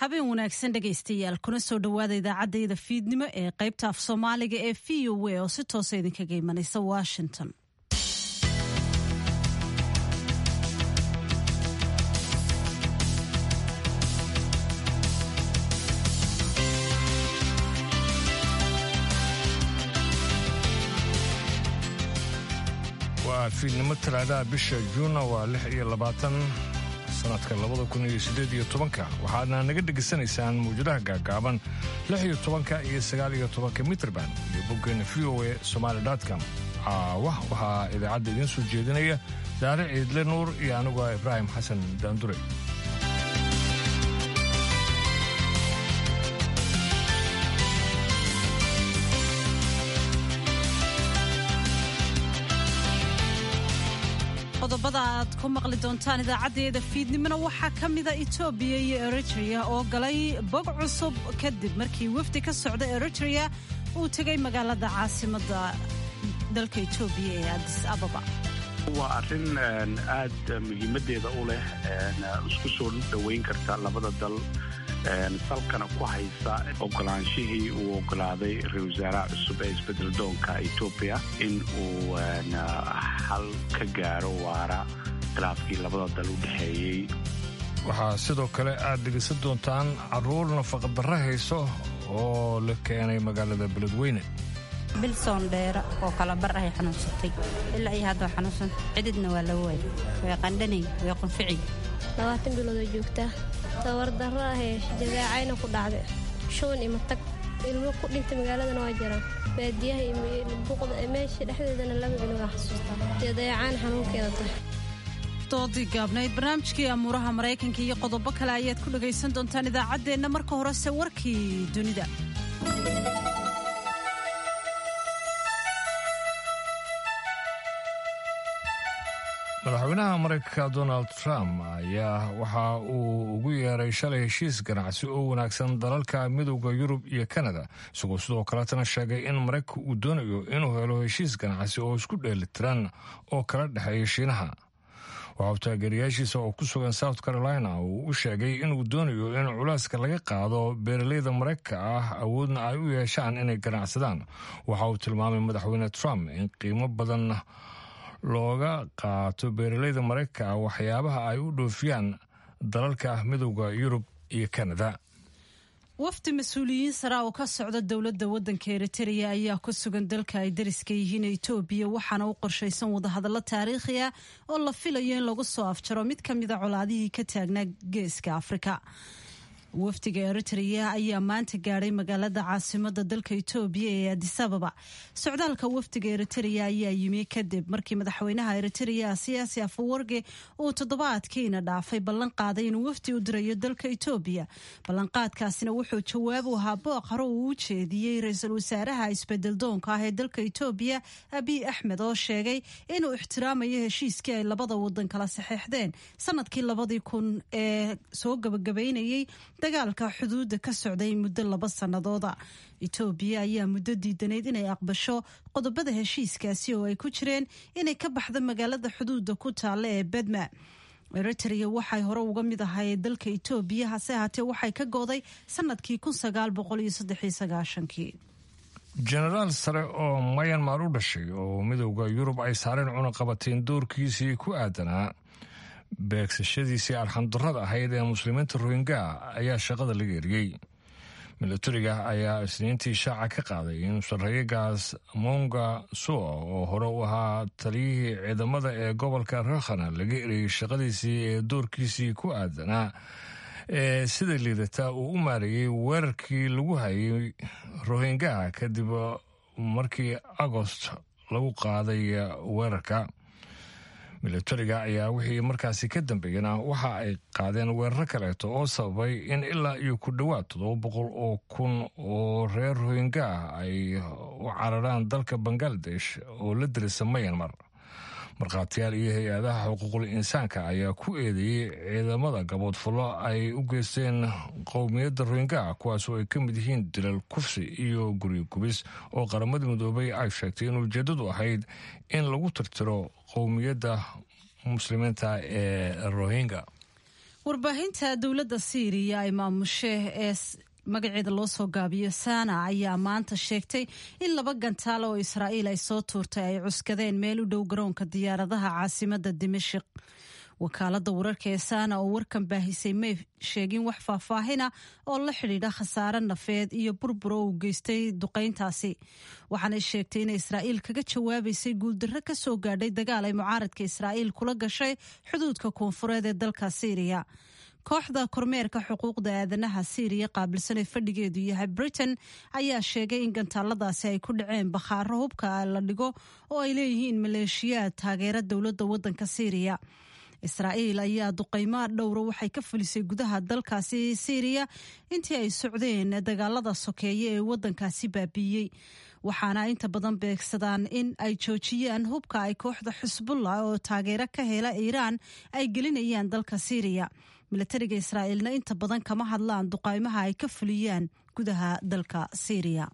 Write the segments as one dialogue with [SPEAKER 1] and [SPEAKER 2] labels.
[SPEAKER 1] habeen wanaagsan dhegaystayaal kuna soo dhowaada idaacaddayda fiidnimo ee qaybta af soomaaliga ee v o a oo si toosa idinkaga imanaysa washington
[SPEAKER 2] waa fiidnimo talaadaha bisha juunna waa lix iyo labaatan sanadka labada kun iyo siddeed iyo tobanka waxaadna naga dhegaysanaysaan mawjadaha gaagaaban lix iyo tobanka iyo sagaal iyo tobanka mitrband iyo boggeena v o a somaali com caawa waxaa idaacadda idiin soo jeedinaya saare ciidle nuur iyo aniguo ibraahim xasan daandure
[SPEAKER 1] qodobada aad ku maqli doontaan idaacaddeeda fiidnimona waxaa ka mida etoobiya iyo eritrea oo galay bog cusub kadib markii wafdi ka socda eritrea uu tegay magaalada caasimadda dalka etoobiya ee adis ababa
[SPEAKER 3] waa arrin aad muhiimaddeeda u leh isku soo dhoweyn karta labada dal salkana ku haysa ogolaanshihii uu ogolaaday ra-isul wasaaraha cusub ee isbedel doonka etoobiya in uu xal ka gaaro waara khilaafkii labada dal u dhexeeyey
[SPEAKER 2] waxaa sidoo kale aad dhegaysan doontaan carruur nafaqadarro hayso oo la keenay magaalada beledweyne
[SPEAKER 4] bilsoon dheera oo kala bar ahay xanuunsatay ilaa iyo hadda xanuunsan cididna waa la waayay way qandhanay way qunficay
[SPEAKER 5] labaatan biloodoo joogtaa tabardarro ahee jadeecayna ku dhacday shuban ima tag ilmo ku dhintay magaaladana waa jiraan baadiyaha buuqda meesha dhexdeedana laba inuga xasuustaa jadeecaan xanuunkeeda tahay
[SPEAKER 1] doodii gaabnayd barnaamijkii amuuraha maraykanka iyo qodobo kale ayaad ku dhagaysan doontaan idaacaddeenna marka horese warkii dunida
[SPEAKER 2] madaxweynaha maraykanka donald trump ayaa waxa uu ugu yeeray shalay heshiis ganacsi oo wanaagsan dalalka midowda yurub iyo kanada isagoo sidoo kaletana sheegay in maraykanka uu doonayo inuu helo heshiis ganacsi oo isku dheelitiran oo kala dhexeeya shiinaha waxauu taageerayaashiisa oo ku sugan south carolina uu u sheegay inuu doonayo in culeyska laga qaado beeraleyda maraykanka ah awoodna ay u yeeshaan inay ganacsadaan waxa uu tilmaamay madaxweyne trump in qiimo badan looga qaato beeraleyda maraykanka waxyaabaha ay u dhoofiyaan dalalka midowda yurub iyo kanada
[SPEAKER 1] wafdi mas-uuliyiin sara oo ka socda dowladda waddanka eritrea ayaa ku sugan dalka ay dariska yihiin etoobiya waxaana u qorshaysan wadahadallo taariikhi ah oo la filayo in lagu soo afjaro mid ka mida colaadihii ka taagnaa geeska afrika wafdiga eritrea ayaa maanta gaadhay magaalada caasimada dalka etoobiya ee adisababa socdaalka wafdiga eritrea ayaa yimi kadib markii madaxweynaha eritrea siyaasi afawarge uu toddobaadkiina dhaafay ballan qaaday inuu wafdi u dirayo dalka etoobiya ballanqaadkaasina wuxuu jawaab u ahaa booq hore uu u jeediyey ra-iisul wasaaraha isbedel doonka ah ee dalka etoobiya abiy axmed oo sheegay inuu ixtiraamayo heshiiskii ay labada wadan kala saxeexdeen sanadkii labadii kun ee soo gabagabaynayay dagaalka xuduudda ka socday muddo laba sannadooda etoobiya ayaa muddo diidanayd inay aqbasho qodobada heshiiskaasi oo ay ku jireen inay ka baxdo magaalada xuduudda ku taalla ee bedma eritrea waxay hore uga mid ahay dalka etoobiya hase ahaatee waxay ka gooday sanadkii kii
[SPEAKER 2] jenaraal sare oo mayanmar u dhashay oo midowda yurub ay saareen cunaqabateen doorkiisii ku aadanaa beegsashadiisii arxandarrada ahayd ee muslimiinta rohingya ayaa shaqada laga eriyey milatariga ayaa isniintii shaaca ka qaaday in sarreeyagaas monga sua oo hore u ahaa taliyihii ciidamada ee gobolka rakhana laga eriyey shaqadiisii ee doorkiisii ku aadanaa ee sida liidata uu u maareeyey weerarkii lagu hayay rohingya kadib markii agost lagu qaaday weerarka milatariga ayaa wixii markaasi ka dambeeyana waxa ay qaadeen weeraro kaleeto oo sababay in ilaa iyo ku dhowaad toddoba boqol oo kun oo reer rohingya ah ay u cararaan dalka bangaladesh oo la dirisa mayanmar markhaatiyaal iyo hay-adaha xuquuqul insaanka ayaa ku eedeeyey ciidamada gaboodfullo ay u geysteen qowmiyadda rohingya kuwaas oo ay ka mid yihiin dilal kufsi iyo guryo gubis oo qaramada midoobay ay sheegtay in ujeeddadu ahayd in lagu tirtiro qowmiyadda muslimiinta ee rohingya
[SPEAKER 1] warbaahinta dowladda siiriya ay maamushe ee magaceeda loo soo gaabiyo sana ayaa maanta sheegtay in laba gantaal oo israa'iil ay soo tuurtay ay cuskadeen meel u dhow garoonka diyaaradaha caasimadda dimashik wakaaladda wararka ee sana oo warkan baahisay may sheegin wax faahfaahina oo la xidhiidha khasaare nafeed iyo burbur oo uu geystay duqayntaasi waxaanay sheegtay in israa'iil kaga jawaabaysay guuldarro ka soo gaadhay dagaal ay mucaaradka israa'iil kula gashay xuduudka koonfureed ee dalka siiriya kooxda kormeerka xuquuqda aadanaha siiriya qaabilsan ee fadhigeedu yahay britain ayaa sheegay in gantaaladaasi ay ku dhaceen bakhaaro hubka la dhigo oo ay leeyihiin maleeshiyaad taageera dowladda waddanka siiriya israa'iil ayaa duqaymaa dhowra waxay ka fulisay gudaha dalkaasi siiriya intii ay socdeen dagaalada sokeeye ee waddankaasi baabiiyey waxaana inta badan beegsadaan in ay joojiyaan hubka ay kooxda xusbullah oo taageero ka hela iiraan ay gelinayaan dalka siiriya milatariga israa'iilna inta badan kama hadlaan duqaymaha ay ka fuliyaan gudaha dalka siiriya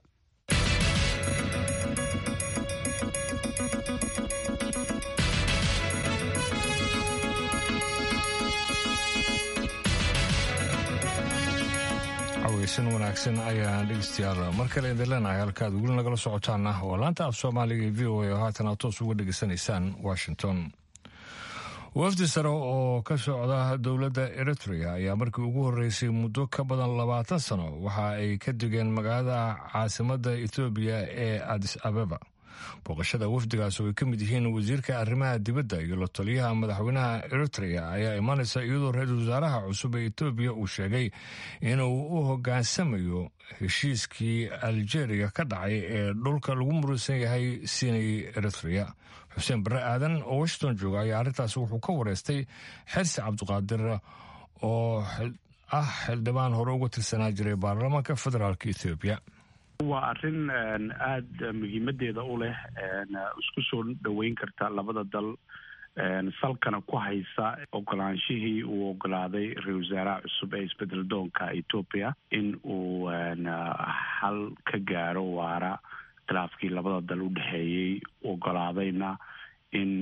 [SPEAKER 2] caweysan wanaagsan ayaan dhegeystayaal mar kale idin leenahay halkaad weli nagala socotaana waa laanta af soomaaliga ee v o a oo haatan aad toos uga dhegeysanaysaan washington wafdi sare oo ka socda dowladda eritrea ayaa markii ugu horreysay muddo ka badan labaatan sano waxa ay ka degeen magaalada caasimadda etoobiya ee adis abeba booqashada wafdigaas oo ay ka mid yihiin wasiirka arrimaha dibadda iyo la taliyaha madaxweynaha eritrea ayaa imaanaysa iyadoo ra-iisul wasaaraha cusub ee etoobiya uu sheegay inuu u hoggaansamayo heshiiskii aljeeriya ka dhacay ee dhulka lagu murusan yahay siinay eritrea xuseen barre aadan oo washington jooga ayaa arrintaas wuxuu ka wareystay xersi cabdiqaadir oo ah xildhibaan hore uga tirsanaa jiray baarlamaanka federaalk ethoobiya
[SPEAKER 3] waa arrin aada muhiimadeeda u leh isku soo dhoweyn karta labada dal salkana ku haysa ogolaanshihii uu ogolaaday ra-isul wasaaraha cusub ee isbedel doonka etoobiya in uu xal ka gaaro waara khilaafkii labada dal u dhexeeyey ogolaadayna in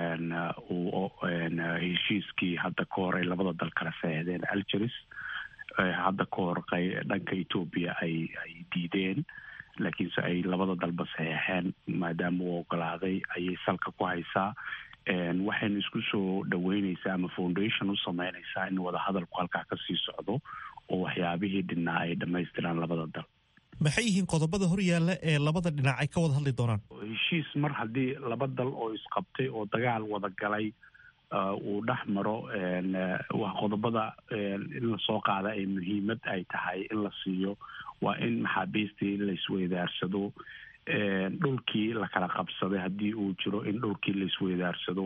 [SPEAKER 3] uu heshiiskii hadda ka hor ay labada dal kala saexdeen algeris hadda ka hor dhanka etoobiya ay ay diideen laakiinse ay labada dalba saxeexeen maadaama uu ogolaaday ayay salka ku haysaa waxaynu isku soo dhaweyneysaa ama foundation u sameyneysaa in wadahadalku halkaa kasii socdo oo waxyaabihii dhinaa ay dhamaystiraan labada dal
[SPEAKER 6] maxay yihiin qodobada horyaalla ee labada dhinac ay ka wada hadli doonaan
[SPEAKER 3] heshiis mar haddii laba dal oo isqabtay oo dagaal wada galay uu dhex maro waa qodobada in lasoo qaada ay muhiimad ay tahay in la siiyo waa in maxaabiistii laisweydaarsado dhulkii lakala qabsaday haddii uu jiro in dhulkii laisweydaarsado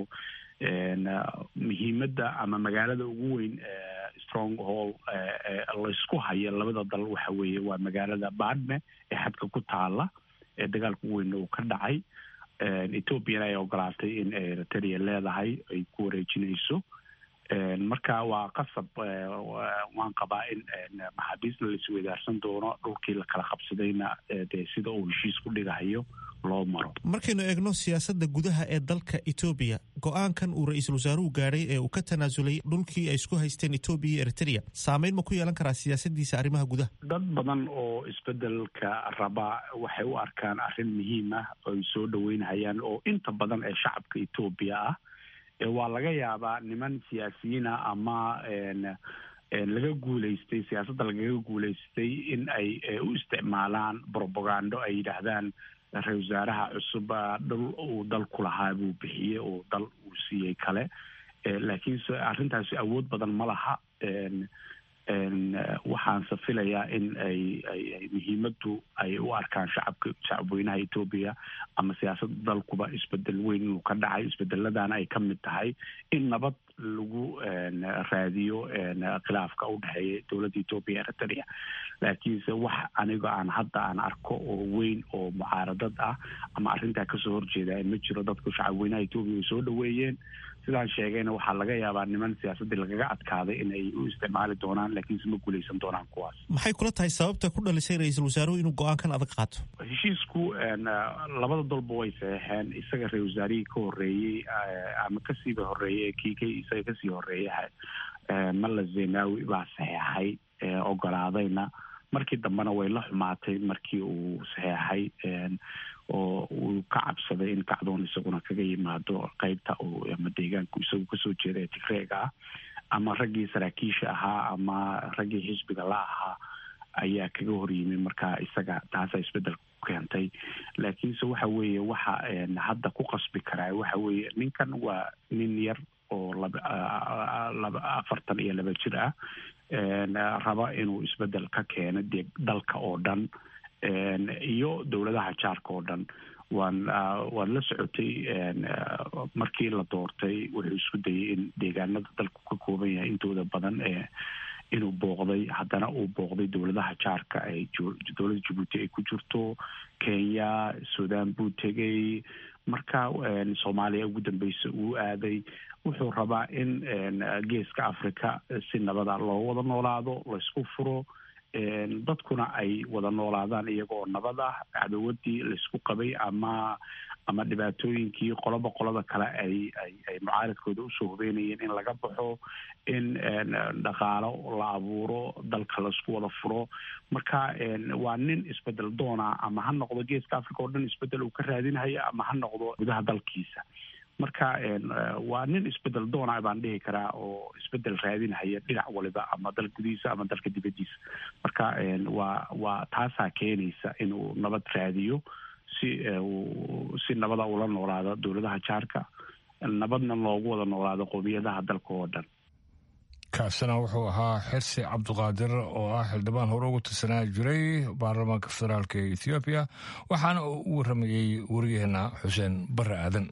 [SPEAKER 3] muhiimadda ama magaalada ugu weyn strong hall laysku haya labada dal waxa weeye waa magaalada badme ee xadka ku taala ee dagaalka ugu weynna uu ka dhacay ethoobiana ay ogolaatay in eritrea leedahay ay ku wareejinayso marka waa qasab waan qabaa in maxaabiisna laisweydaarsan doono dhulkii lakala qabsadayna dee sida uu heshiis ku dhigahayo loo maro
[SPEAKER 6] markaynu eegno siyaasadda gudaha ee dalka etoobiya go-aankan uu ra-iisul wasaaruhu gaadhay ee uu ka tanaasulay dhulkii ay isku haysteen etoobiya iyo eritrea saameyn ma ku yeelan karaa siyaasadiisa arrimaha gudaha
[SPEAKER 3] dad badan oo isbedelka raba waxay u arkaan arrin muhiim ah oo ay soo dhaweynhayaan oo inta badan ee shacabka etoobiya ah waa laga yaabaa niman siyaasiyiina ama laga guuleystay siyaasadda lagaga guuleystay in ay u isticmaalaan brobagando ay yidhaahdaan ra-isul wasaaraha cusub dhul uu dal ku lahaa buu bixiyey oo dal uu siiyey kale laakiinse arrintaasi awood badan ma laha waxaanse filayaa in ay ay muhiimaddu ay u arkaan shacabka shacabweynaha etoobiya ama siyaasadda dalkuba isbedel weyn inuu ka dhacay isbedeladana ay ka mid tahay in nabad lagu raadiyo khilaafka u dhexeeya dowladda etoobiya eritrea laakiinse wax aniga aan hadda aan arko oo weyn oo mucaaradad ah ama arrintaa kasoo horjeeda ma jiro dadku shacabweynaha etoobiya ay soo dhaweeyeen sidaan sheegayna waxaa laga yaabaa niman siyaasaddii lagaga adkaaday in ay u isticmaali doonaan laakiinse ma guuleysan doonaan kuwaas
[SPEAKER 6] maxay kula tahay sababta ku dhalisay ra-iisul wasaaruhu inuu go-aankan adag qaato
[SPEAKER 3] heshiisku labada dalba way saxeexeen isaga ra-isul wasaarihii ka horreeyey ama kasiiba horreeyey kii k isaga kasii horreeya malla zenawi baa saxeexay ogolaadayna markii dambena way la xumaatay markii uu saxeexay oo uu ka cabsaday in kacdoon isaguna kaga yimaado qeybta ama deegaanku isagu kasoo jeeda ee tigreega ah ama raggii saraakiisha ahaa ama raggii xisbiga la ahaa ayaa kaga horyimi marka isaga taasaa isbedel ku keentay laakiinse waxa weeye waxa hadda ku qasbi karaa waxa weeye ninkan waa nin yar oo laba afartan iyo laba jir ah raba inuu isbedel ka keeno dee dalka oo dhan iyo dowladaha jaarka oo dhan waan waad la socotay markii la doortay wuxuu isku dayay in deegaanada dalku ka kooban yahay intooda badan ee inuu booqday haddana uu booqday dowladaha jaarka ay dowladda jabuuti ay ku jirto kenya sudan buu tegay marka soomaaliya ugu dambeysa uu aaday wuxuu rabaa in geeska africa si nabada loo wada noolaado laysku furo dadkuna ay wada noolaadaan iyagoo nabad ah cadawadii laysku qabay ama ama dhibaatooyinkii qoloba qolada kale ay ay ay mucaaradkooda usoo hubeynayeen in laga baxo in dhaqaalo la abuuro dalka laisku wada furo marka waa nin isbedel doona ama ha noqdo geeska africa oo dhan isbedel uu ka raadinhayo ama ha noqdo gudaha dalkiisa marka waa nin isbedel doona baan dhihi karaa oo isbedel raadinhaya dhinac waliba ama dal gudihiisa ama dalka dibadiisa marka waa waa taasaa keenaysa inuu nabad raadiyo si si nabada ula noolaado dowladaha jaarka nabadna loogu wada noolaado qowmiyadaha dalka oo dhan
[SPEAKER 2] kaasina wuxuu ahaa xirsi cabduqaadir oo ah xildhibaan hore ugu tirsanaa jiray baarlamaanka federaalk ee ethoobiya waxaana uu u waramayey wariyaheena xuseen barre aadan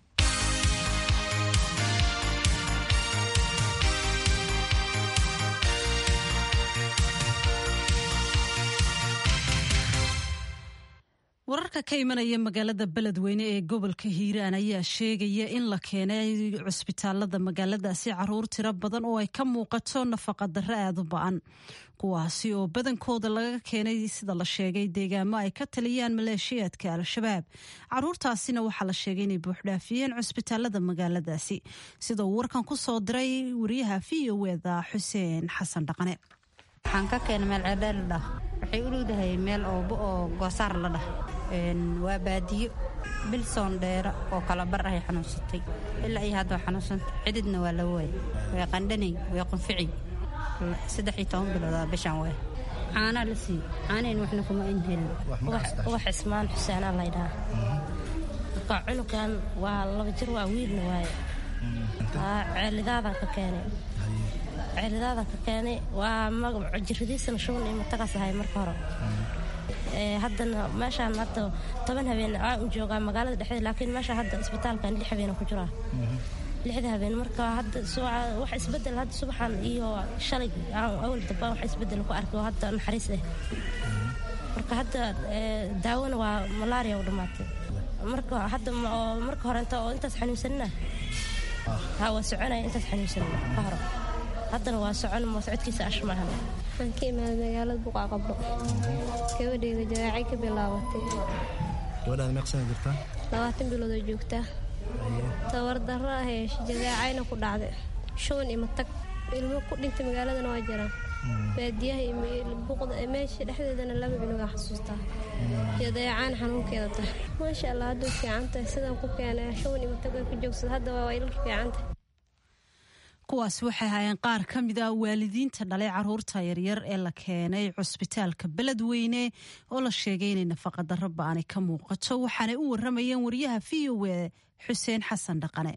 [SPEAKER 1] wararka ka imanaya magaalada beledweyne ee gobolka hiiraan ayaa sheegaya in la keenay cusbitaalada magaaladaasi caruur tiro badan oo ay ka muuqato nafaqa darre aada u ba-an kuwaasi oo badankooda laga keenay sida la sheegay deegaamo ay ka taliyaan maleeshiyaadka al-shabaab caruurtaasina waxaa la sheegay inay buuxdhaafiyeen cusbitaalada magaaladaasi sida uu warkan ku soo diray wariyaha v o eda xuseen xasan dhaqane
[SPEAKER 4] waxaan ka keena meel ceedheel la dhah waxay u dhowdahay meel oobo oo goosaar la dhah waa baadiyo bilsoon dheera oo kala bar ahay xanuunsatay ilaa iyo hadda xanuunsanta cididna waa la waay way qandhanay way qunfici saddex iyo toban biloodaa bishaan waay caanaa la siiy caanayn waxna kuma in helin
[SPEAKER 5] wax ismaan xuseenaa laydhaha marka cunugan waa laba jir waa wiilna waaye ceelidaadan ka keenay ceelidaadan ka keenay waa jiradiisana shuban iyo matagaas ahay marka hore haddana meeshaan hadda toban habeen aa u joogaa magaalada dhexdeeda laakiin meesha hadda isbitaalkan lix habeen ku jiraa lixda habeen marka hadda wax isbedel hadda subaxan iyo shalay awal damba wax isbedel ku arkay oo hadda naxariis ah marka hadda daawona waa malaria u dhammaatay marka hadda marka hore inta oo intaas xanuunsanina ha waa soconaya intaas xanuunsanina ka hore haddana waa socon ma socodkiisa ash maahan waxaan ka imaaday magaalada buqaa qabdho gabadhayda jawaacay ka bilaabatay
[SPEAKER 7] gabadhaada meeq sana jirtaa
[SPEAKER 5] labaatan bilood oo joogtaa tabardarro ah ee jadaacayna ku dhacday shuban ima tag ilmo ku dhintay magaaladana waa jiraan baadiyaha buqda meesha dhexdeedana laba cunugaa xasuustaa jadaacaan xanuunkeeda tahay maasha allah hadduu fiican tahay sidaan ku keenay shuban ima tag way ku joogsada hadda waa ilka fiican tahay
[SPEAKER 1] kuwaas waxay ahaayeen qaar ka mid ah waalidiinta dhalay caruurta yaryar ee la keenay cusbitaalka beledweyne oo la sheegay inay nafaqadarro ba-ani ka muuqato waxaanay u waramayeen wariyaha v o e xuseen xasan dhaqane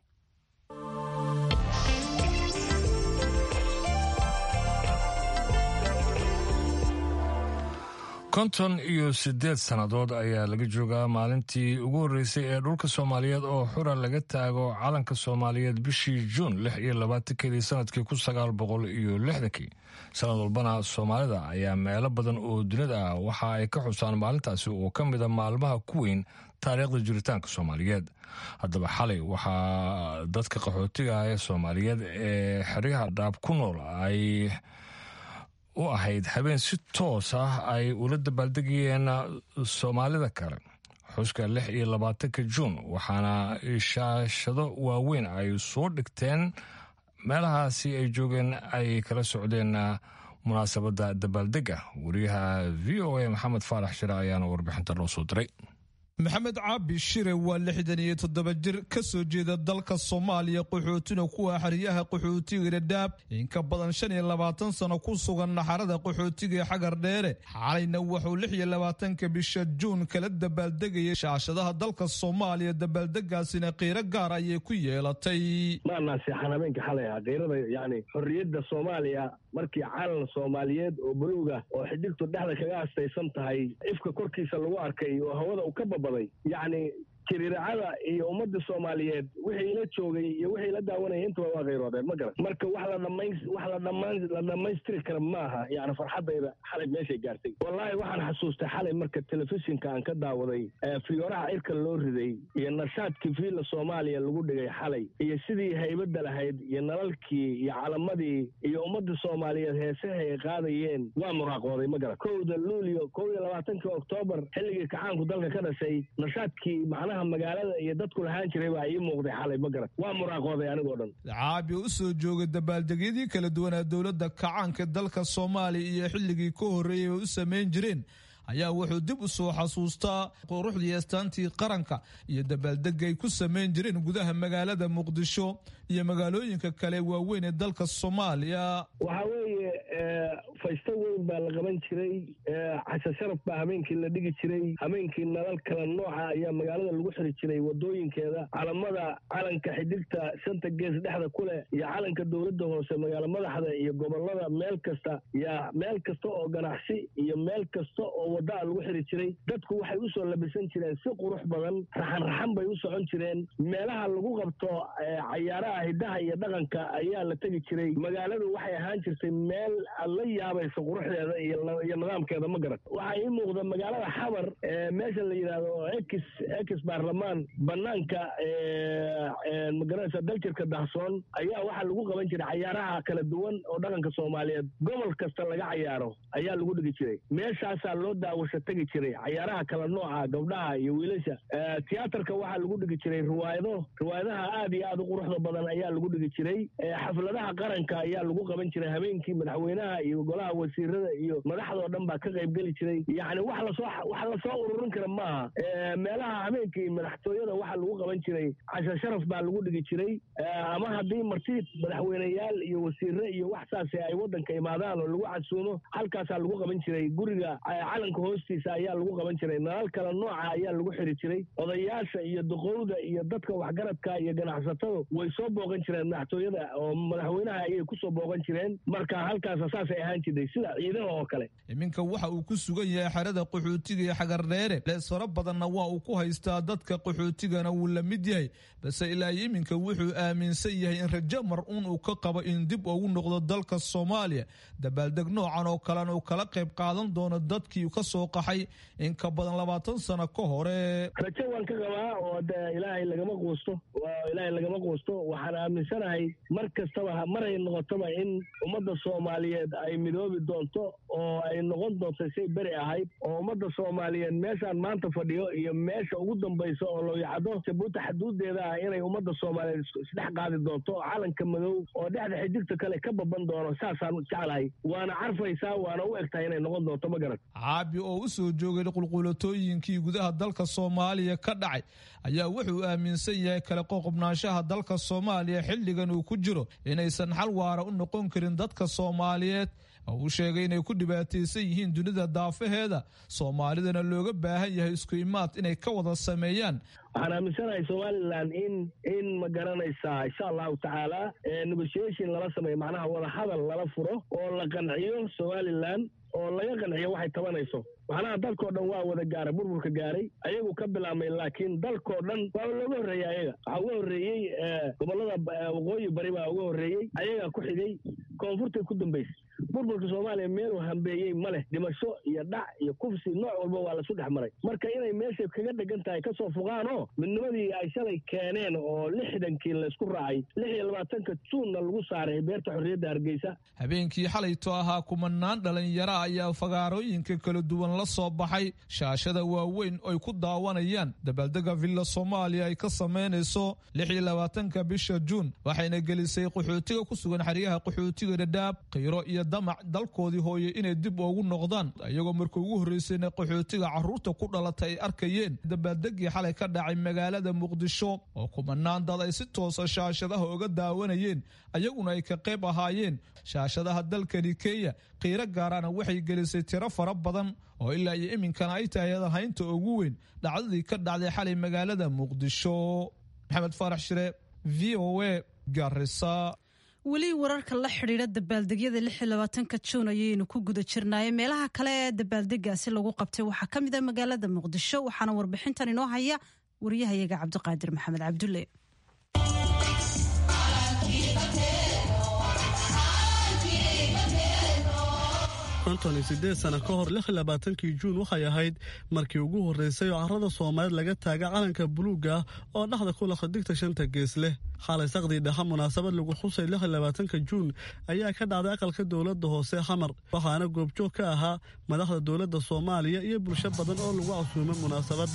[SPEAKER 2] konton iyo siddeed sannadood ayaa laga joogaa maalintii ugu horreysay ee dhulka soomaaliyeed oo xura laga taago calanka soomaaliyeed bishii juun lix iyo labaatankeedii sanadkii kun sagaal boqol iyo lixdankii sanad walbana soomaalida ayaa meelo badan oo dunida ah waxa ay ka xusaan maalintaasi oo ka mida maalmaha ku weyn taariikhda jiritaanka soomaaliyeed haddaba xalay waxaa dadka qaxootiga ee soomaaliyeed ee xeryaha dhaab ku nool ay u ahayd habeen si toos ah ay ula dabaaldegayeen soomaalida kale xuska lix iyo labaatanka juun waxaana shaashado waaweyn ay soo dhigteen meelahaasi ay joogeen ay kala socdeen munaasabadda dabaaldega wariyaha v o a maxamed faarax shire ayaana warbixinta loo soo diray
[SPEAKER 8] maxamed caabi shire waa lixdan iyo toddoba jir ka soo jeeda dalka soomaaliya qaxootina kuwa xeryaha qaxootiga dhadhaab in ka badan shan iyo labaatan sano ku sugan naxarada qaxootiga ee xagar dheere xalayna wuxuu lix iyo labaatanka bisha juun kala dabaaldegayay shaashadaha dalka soomaaliya dabaaldegaasina qiiro gaar ayay ku yeelatay
[SPEAKER 9] maanaa seexan habeenka xalay ah qiirada yacni xorriyadda soomaaliya markii calan soomaaliyeed oo buluuga oo xidhigtu dhexda kaga astaysan tahay ifka korkiisa lagu arkay oo hawada uu ka babaday yacni jiriiracada iyo ummadda soomaaliyeed wixii ila joogay iyo wixii ila daawanaya intaba waa khayroodeen ma garan marka wax la dhamayn wax la dhamaan la dhammaystiri kara maaha yacni farxaddayda xalay meeshay gaartay wallaahi waxaan xasuustay xalay marka telefishinka aan ka daawaday fiyooraha irka loo riday iyo nashaadkii fiila soomaaliya lagu dhigay xalay iyo sidii haybadda lahayd iyo nalalkii iyo calamadii iyo ummadda soomaaliyeed heesaha ay qaadayeen waa muraaqooday ma garan kowda luulyo kow iyo labaatankii oktoobar xilligii kacaanku dalka ka dhashay nashaadkii macnaha magaalada iyo dadku lahaan jiray baa ii muuqday xalay ma garan waa muraaqooday anigoo dhan
[SPEAKER 8] caabi u soo joogay dabaaldegyadii kala duwanaa dowladda kacaanka dalka soomaaliya iyo xilligii ka horreeyay ay u samayn jireen ayaa wuxuu dib u soo xasuustaa quruxdii astaantii qaranka iyo dabaaldega ay ku samayn jireen gudaha magaalada muqdisho iyo magaalooyinka kale waaweyn ee dalka soomaaliya
[SPEAKER 9] waxaa weeye faysto weyn baa la qaban jiray casha sharaf baa habeenkii la dhigi jiray habeenkii nalal kala nooca ayaa magaalada lagu xiri jiray wadooyinkeeda calamada calanka xidhigta shanta gees dhexda ku leh iyo calanka dowladda hoose magaalo madaxda iyo gobolada meel kasta yaa meel kasta oo ganacsi iyo meel kasta oo waddaa lagu xiri jiray dadku waxay u soo labisan jireen si qurux badan raxan raxan bay u socon jireen meelaha lagu qabto cayaaraha hiddaha iyo dhaqanka ayaa la tegi jiray magaaladu waxay ahaan jirtay meel aad la yaabayso quruxdeeda iyo nidaamkeeda ma garan waxaa ii muuqda magaalada xabar meesha la yidhaahdo ex ex baarlamaan banaanka magaranaysa daljirka dahsoon ayaa waxaa lagu qaban jiray cayaaraha kala duwan oo dhaqanka soomaaliyeed gobol kasta laga cayaaro ayaa lagu dhigi jiray meeshaasaa loo daawasho tegi jiray cayaaraha kala nooca gabdhaha iyo wiilasha tiyaatarka waxaa lagu dhigi jiray riwaayado riwaayadaha aad iyo aad u quruxda badan ayaa lagu dhigi jiray xafladaha qaranka ayaa lagu qaban jiray habeenkii madaxweynaha iyo golaha wasiirada iyo madaxdoo dhan baa ka qaybgeli jiray yacni wax lasoo wax lasoo ururin kara maaha meelaha habeenkii madaxtooyada waxaa lagu qaban jiray casha sharaf baa lagu dhigi jiray ama haddii marti madaxweyneyaal iyo wasiire iyo wax saase ay waddanka imaadaan oo lagu casuumo halkaasaa lagu qaban jiray guriga calanka hoostiisa ayaa lagu qaban jiray nalal kala nooca ayaa lagu xiri jiray odayaasha iyo duqowda iyo dadka waxgaradka iyo ganacsatadu way soo booqan jireen madaxtooyada oo madaxweynaha ayay kusoo booqan jireen marka halkaasa saasay ahaan jirtay sida ciidaha oo kale
[SPEAKER 8] iminka waxa uu ku sugan yahay xerada qaxootiga ee xagardheere lees fara badanna waa uu ku haystaa dadka qaxootigana wuu la mid yahay balse ilaa iminka wuxuu aaminsan yahay in rajo mar uun uu ka qabo in dib ugu noqdo dalka soomaaliya dabaaldeg noocan oo kalena uu kala qayb qaadan doono dadkii ka soo qaxay in ka badan labaatan sano ka hore
[SPEAKER 9] rajo waan ka qabaa oo de ilaahay lagama quusto ilaahay lagama quusto waxaan aaminsanahay mar kastaba maray noqotoba in ummadda soomaaliyeed ay midoobi doonto oo ay noqon doonto say beri ahayd oo ummadda soomaaliyeed meeshaan maanta fadhiyo iyo meesha ugu dambaysa oo looyacdo jabuuti xaduudeeda ah inay ummadda soomaaliyeed isdhex qaadi doonto calanka madow oo dhexda xidigta kale ka baban doono saasaan jeclahay waana carfaysaa waana u egtahay inay noqon doonto ma garan
[SPEAKER 8] caabi oo u soo joogay qulqulatooyinkii gudaha dalka soomaaliya ka dhacay ayaa wuxuu aaminsan yahay kale qoqobnaanshaha dalka soomaaliya xilligan uu ku jiro inaysan xal waara u noqon karin dadka soomaaliyeed oo uu sheegay inay ku dhibaataysan yihiin dunida daafaheeda soomaalidana looga baahan yahay isku imaad inay ka wada sameeyaan
[SPEAKER 9] waxaan aaminsanahay somalilan in in ma garanaysaa insha allahu tacaala negotiation lala sameeyo macnaha wadahadal lala furo oo la qanciyo somalilan oo laga qanciyo waxay tabanayso macnaha dalkoo dhan waa wada gaaray burburka gaaray ayagu ka bilaabmay laakiin dalkoo dhan waa looga horreeyey ayaga waxaa uga horreeyey gobollada waqooyi bari baa uga horreeyey ayagaa ku xigay koonfurtay ku dambaysay burburka soomaaliya meeluu hambeeyey ma leh dhimasho iyo dhac iyo kufsi nooc walba waa lasu dhex maray marka inay meeshay kaga dhegan tahay kasoo fogaanoo midnimadii ay shalay keeneen oo lixdankii laysku raacay lix iyo labaatanka juunna lagu saaray beerta xorriyadda hargeysa
[SPEAKER 8] habeenkii xalayto ahaa kumanaan dhalinyaro ayaa fagaarooyinka kala duwan la soo baxay shaashada waaweyn ay ku daawanayaan dabaaldega villa soomaaliya ay ka samaynayso lix iyo labaatanka bisha juun waxayna gelisay qaxootiga ku sugan xeryaha qaxootiga dhadhaab khiyro iyo damac dalkoodii hooye inay dib ugu noqdaan iyagoo markii ugu horreysayna qaxootiga carruurta ku dhalatay ay arkayeen dabaaldegii xalay ka dhacay magaalada muqdisho oo kumanaan dad ay si toosa shaashadaha uga daawanayeen ayaguna ay ka qayb ahaayeen shaashadaha dalkani kenya qiiro gaarana waxay gelisay tiro fara badan oo ilaa iyo iminkana ay tahay haynta ugu weyn dhacdadii ka dhacday xalay magaalada muqdisho maxamed faarax shire v o a garisa
[SPEAKER 1] weli wararka la xidhiidha dabaaldegyada lixiyolabaatanka juun ayaynu ku guda jirnaaye meelaha kale ee dabaaldegaasi lagu qabtay waxaa ka mid a magaalada muqdisho waxaana warbixintan inoo haya wariyahayaga cabdiqaadir maxamed cabdulle
[SPEAKER 10] konton iyo sideed sano ka hor lix iyo labaatankii juun waxay ahayd markii ugu horreysay oo carrada soomaaliyeed laga taaga calanka buluugga ah oo dhexda ku laqa digta shanta gees leh xalay saqdii dhexe munaasabad lagu xusay lix iyo labaatanka juun ayaa ka dhacday aqalka dowladda hoose xamar waxaana goobjoog ka ahaa madaxda dowladda soomaaliya iyo bulsho badan oo lagu casuumay munaasabadda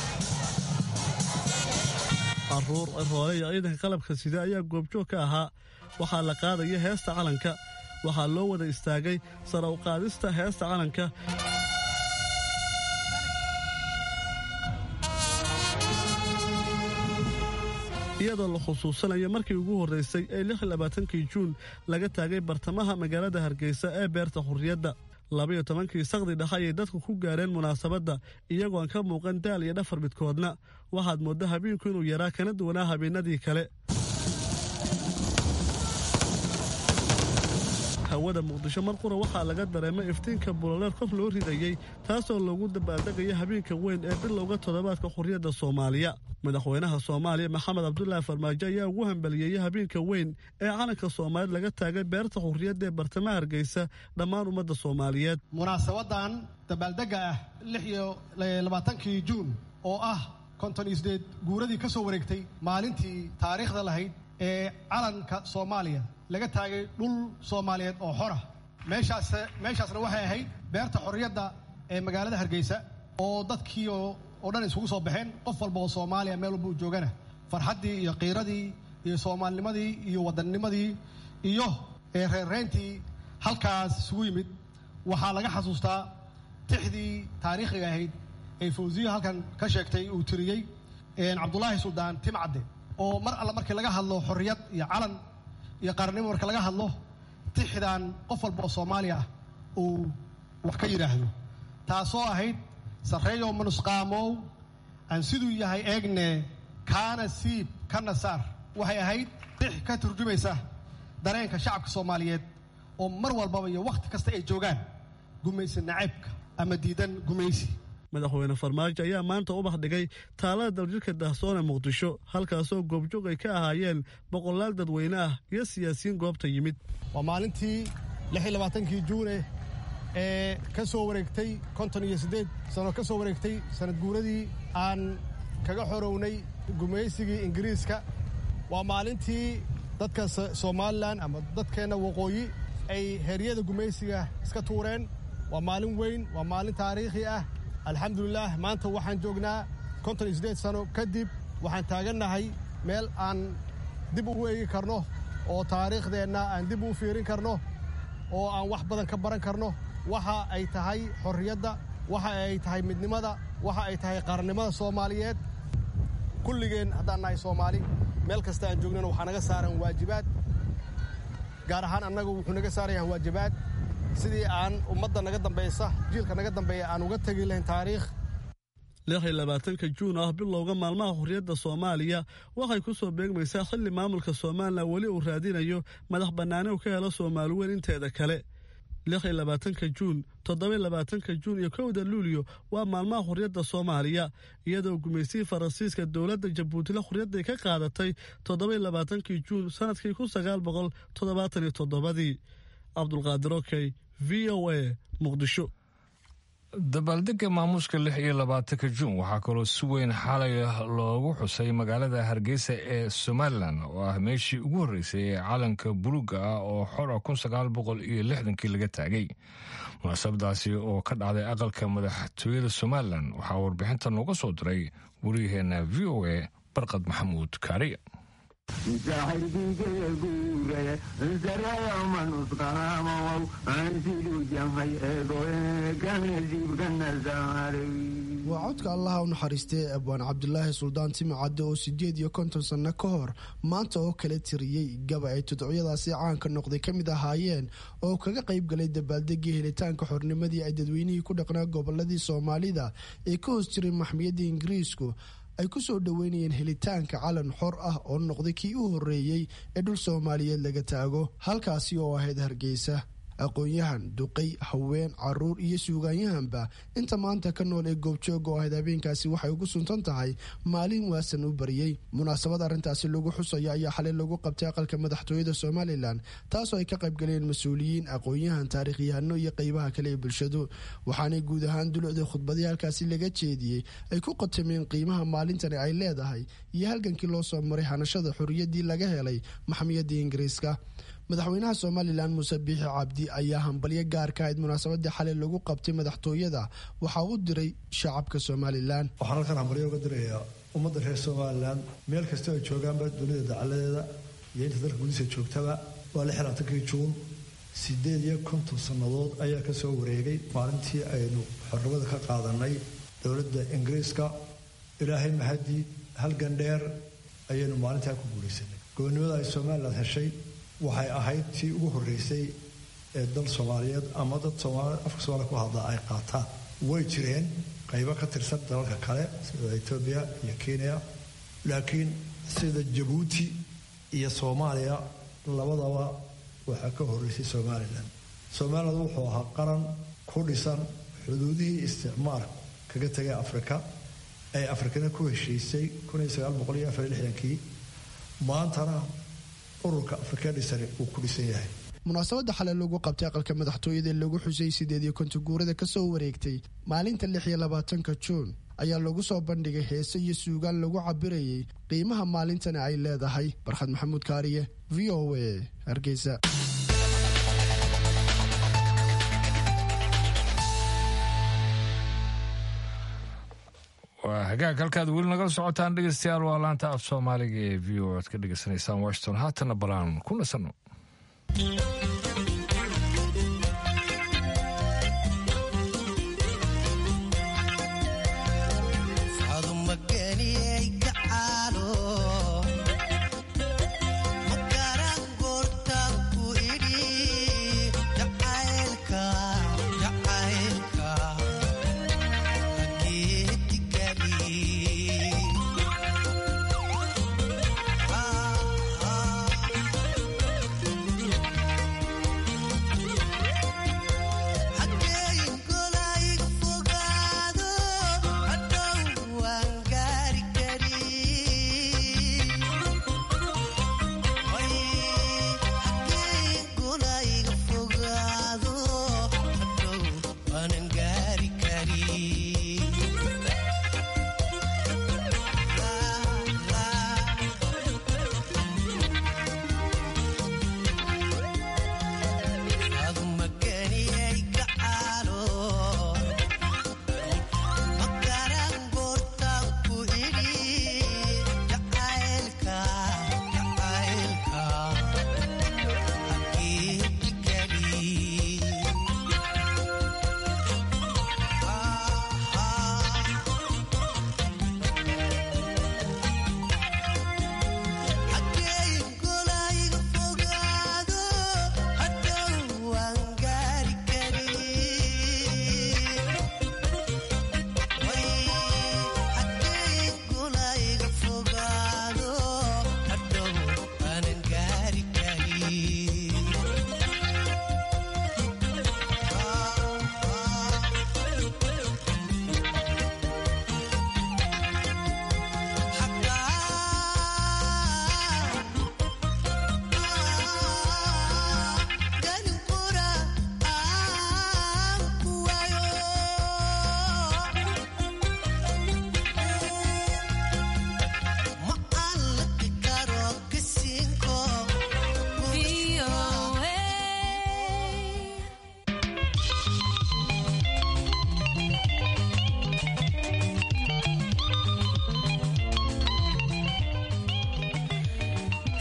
[SPEAKER 10] caruur roole iyo ciidanka qalabka sida ayaa goobjoog ka ahaa waxaa la qaadaya heesta calanka waxaa loo wada istaagay sara u qaadista heesta calanka iyadoo la khusuusanayo markii ugu horreysay ee lix iyo labaatankii juun laga taagay bartamaha magaalada hargeysa ee beerta xurriyadda labayo tobankii saqdi dhexe ayay dadku ku gaareen munaasabadda iyagoon ka muuqan daal iyo dhafar midkoodna waxaad moodda habeenku inuu yaraa kana duwanaa habeenadii kale hawada muqdisho mar qura waxaa laga dareemay iftiinka buloleer qof loo ridayey taasoo loogu dabaaldegayo habeenka weyn ee bilowga toddobaadka xurriyadda soomaaliya madaxweynaha soomaaliya maxamed cabdulaahi farmaajo ayaa ugu hambaliyeeyey habeenka weyn ee calanka soomaaliyeed laga taagay beerta xurriyadda ee bartamaha hargeysa dhammaan ummadda soomaaliyeed
[SPEAKER 11] munaasabadan dabaaldegga ah lix iyo labaatankii juun oo ah konton iyo sideed guuradii ka soo wareegtay maalintii taariikhda lahayd ee calanka soomaaliya laga taagay dhul soomaaliyeed oo xora meeshaas meeshaasna waxay ahayd beerta xorriyadda ee magaalada hargeysa oo dadkii oo dhan isugu soo baxeen qof walba oo soomaaliya meel walba uu joogana farxaddii iyo qiiradii iyo soomaalinimadii iyo waddannimadii iyo reerreyntii halkaas isugu yimid waxaa laga xasuustaa tixdii taariikhiga ahayd ee fawsiya halkan ka sheegtay uu tiriyey cabdulaahi suldaan timcadde oo mar alla markii laga hadlo xorriyad iyo calan iyo qaranimo marka laga hadlo tixdan qof walba oo soomaaliya ah uu wax ka yidhaahdo taasoo ahayd sarreeyow manusqaamow aan siduu yahay eegne kaana siib kana saar waxay ahayd tix ka turjumaysa dareenka shacabka soomaaliyeed oo mar walbaba iyo wakhti kasta ay joogaan gumaysi nacaybka ama diidan gumaysi
[SPEAKER 10] madaxweyne farmaajo ayaa maanta ubax dhigay taalada daljirka daahsoone muqdisho halkaasoo goobjoog ay ka ahaayeen boqolaal dadweyne ah iyo siyaasiyiin goobta yimid
[SPEAKER 11] waa maalintii lix iyo labaatankii juune ee ka soo wareegtay konton iyo siddeed sano ka soo wareegtay sanad guuradii aan kaga xorownay gumaysigii ingiriiska waa maalintii dadka somalilan ama dadkeenna waqooyi ay heryada gumaysiga iska tuureen waa maalin weyn waa maalin taariikhi ah alxamdulilaah maanta waxaan joognaa konton iyo siddeed sano kadib waxaan taagannahay meel aan dib ugu eegi karno oo taariikhdeenna aan dib ugu fiirin karno oo aan wax badan ka baran karno waxa ay tahay xorriyadda waxa ay tahay midnimada waxa ay tahay qarannimada soomaaliyeed kulligeen haddaan nahay soomaali meel kasta aan joognana waxaa naga saaran waajibaad gaar ahaan annagu wuxuu naga saarayaa waajibaad sidii aan ummadda naga dambaysa jiilka naga dambeeya aan uga tegi lahayn taariikh
[SPEAKER 10] lix iyo labaatanka juun ah bilowga maalmaha xurriyadda soomaaliya waxay ku soo beegmaysaa xilli maamulka somalilan weli uu raadinayo madax bannaani uu ka helo soomaali weyn inteeda kale lix iyo labaatanka juun toddoba iyo labaatanka juun iyo kowda luulyo waa maalmaha xurriyadda soomaaliya iyadoo gumaysihii faransiiska dowladda jabuutila xurriyadday ka qaadatay toddoba iyo labaatankii juun sannadkii kun sagaal boqol toddobaatan iyo toddobadii cabdulqaadir okey v o a muqdisho
[SPEAKER 2] dabaaldega maamuuska lix iyo labaatanka juun waxaa kaloo si weyn xalay loogu xusay magaalada hargeysa ee somalilan oo ah meeshii ugu horreysay ee calanka buluuga ah oo xor ah kun sagaal boqol iyo lixdankii laga taagay munaasabadaasi oo ka dhacday aqalka madaxtooyada somalilan waxaa warbixinta nooga soo diray wariyaheenna v o a barqad maxamuud kaariya
[SPEAKER 12] waa codka allaha u naxariistay abwaan cabdulaahi suldaan timi cadde oo sideed iyo konton sanno ka hor maanta oo kala tiriyey gaba ay tudcyadaasi caanka noqday ka mid ahaayeen oo kaga qayb galay dabaaldegii helitaanka xornimadii ay dadweynihii ku dhaqnaa goboladii soomaalida ee ka hoos jiray maxmiyadda ingiriisku ay ku soo dhoweynayeen helitaanka calan xor ah oo noqday kii u horreeyey ee dhul soomaaliyeed laga taago halkaasi oo ahayd hargeysa aqoon-yahan duqay haween caruur iyo suugaanyahanba inta maanta ka nool ee goobjooga oo ahayd habeenkaasi waxay ugu suntan tahay maalin waasan u bariyey munaasabad arrintaasi lagu xusayo ayaa xalay lagu qabtay aqalka madaxtooyada somalilan taasoo ay ka qaybgaleen mas-uuliyiin aqoon-yahan taariikhyahanno iyo qeybaha kale ee bulshadu waxaanay guud ahaan dulucda khudbadii halkaasi laga jeediyey ay ku qatameen qiimaha maalintani ay leedahay iyo halgankii loo soo maray hanashada xorriyaddii laga helay maxmiyadda ingiriiska madaxweynaha somalilan muuse biixi cabdi ayaa hambalyo gaar ka ahayd munaasabadii xalay lagu qabtay madaxtooyada waxaa u diray shacabka somalilan
[SPEAKER 7] waxaan halkan hambalyo uga dirayaa ummadda reer somalilan meel kastoo ay joogaanba dunida dacaladeeda iyo inta dalka gudihiisa joogtaba waa lix labaatankii juun sideed iyo konton sannadood ayaa ka soo wareegay maalintii aynu xornimada ka qaadanay dowladda ingiriiska ilaahay mahadii halgan dheer ayaynu maalintaa ku guulaysanay gobonnimada ay somalilan heshay waxay ahayd tii ugu horreysay ee dal soomaaliyeed ama dad afka soomaliya ku hadla ay qaataan way jireen qaybo ka tirsan dalalka kale sida etoobiya iyo kenya laakiin sida jabuuti iyo soomaaliya labadaba waxaa ka horreysay somalilan somalilan wuxuu ahaa qaran ku dhisan xuduudihii isticmaalka kaga tegay afrika ay afrikana ku heshiisay kii maantana ururka afrika dhisani uu ku dhisan yahay
[SPEAKER 12] munaasabadda xalay lagu qabtay aqalka madaxtooyada lagu xusay sideed iyo konton guurada kasoo wareegtay maalinta lix iyo labaatanka juun ayaa lagu soo bandhigay heese iyo suugaan lagu cabirayay qiimaha maalintani ay leedahay barkhad maxamuud kaariye v o a hargeysa
[SPEAKER 2] waa hagaag halkaad weli nagala socotaan dhegeystayaal waa laanta af soomaaliga ee v o aad ka dhegeysanaysaan washington haatana balaan ku nasanno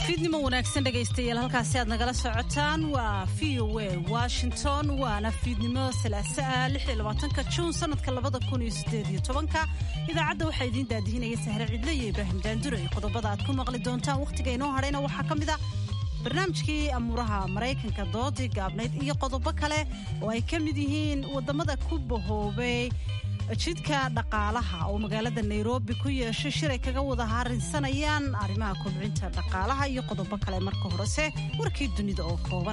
[SPEAKER 1] fiidnimo wanaagsan dhegaystayaal halkaasi aad nagala socotaan waa v o a washington waana fiidnimo salaasaa ka juun sanadka ka idaacadda waxaa idiin daadihinaya sahre cidle iyo ibraahim daandure qodobada aad ku maqli doontaan wakhtiga inoo hadhayna waxaa ka mid a barnaamijkii amuuraha maraykanka doodii gaabnayd iyo qodobo kale oo ay ka mid yihiin wadamada ku bahoobay jidka dhaqaalaha oo magaalada nairobi ku yeeshay shiray kaga wada harinsanayaan arrimaha kobcinta dhaqaalaha iyo qodobo kale marka horese warkii dunida oo kooban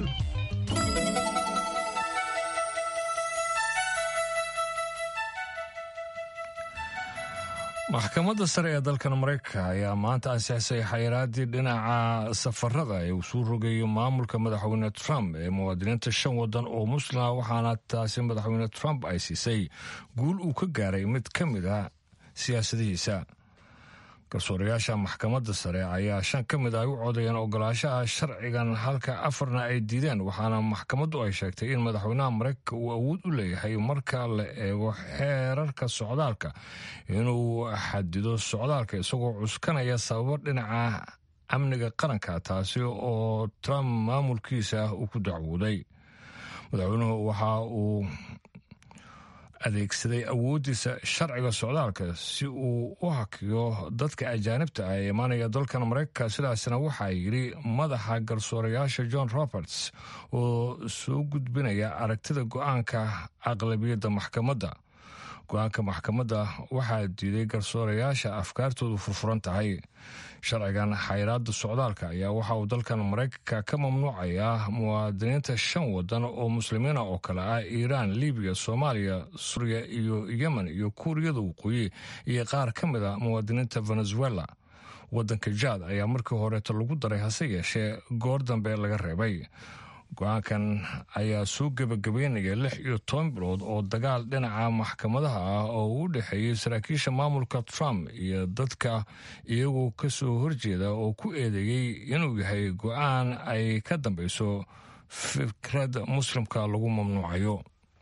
[SPEAKER 2] maxkamadda sare ee dalkan maraykanka ayaa maanta ansixisay xayiraadii dhinaca safarada ee uu suu rogayo maamulka madaxweyne trump ee muwaadiniinta shan wadan oo muslima waxaana taasi madaxweyne trump ay siisay guul uu ka gaaray mid ka mid a siyaasadihiisa garsoorayaasha maxkamadda sare ayaa shan ka mid ay u codayeen ogolaashaha sharcigan halka afarna ay diideen waxaana maxkamaddu ay sheegtay in madaxweynaha maraykanka uu awood u leeyahay marka la eego xeerarka socdaalka inuu xadido socdaalka isagoo cuskanaya sababo dhinaca amniga qaranka taasi oo trump maamulkiisa uu ku dacwooday madaxweynuhu waxa uu adeegsaday awooddiisa sharciga socdaalka si uu u hakiyo dadka ajaanibta ah ee imaanaya dalkan maraykanka sidaasna waxaa yidhi madaxa garsoorayaasha john roberts oo soo gudbinaya aragtida go-aanka aqlabiyadda maxkamadda go-aanka maxkamadda waxaa diiday garsoorayaasha afkaartoodu furfuran tahay sharcigan xayiraada socdaalka ayaa waxa uu dalkan maraykanka ka mamnuucayaa muwaadiniinta shan wadan oo muslimiina oo kale ah iiraan libiya soomaaliya suuriya iyo yemen iyo kuuriyada waqooyi iyo qaar ka mid a muwaadiniinta venezuela wadanka jaad ayaa markii horeeta lagu daray hase yeeshee goor dambe laga reebay go-aankan ayaa soo gebagabeynaya lix iyo toban bilood oo dagaal dhinaca maxkamadaha ah oo u dhexeeyey saraakiisha maamulka trump iyo dadka iyagoo ka soo horjeeda oo ku eedeeyey inuu yahay go-aan ay ka dambeyso fikrad muslimka lagu mamnuucayo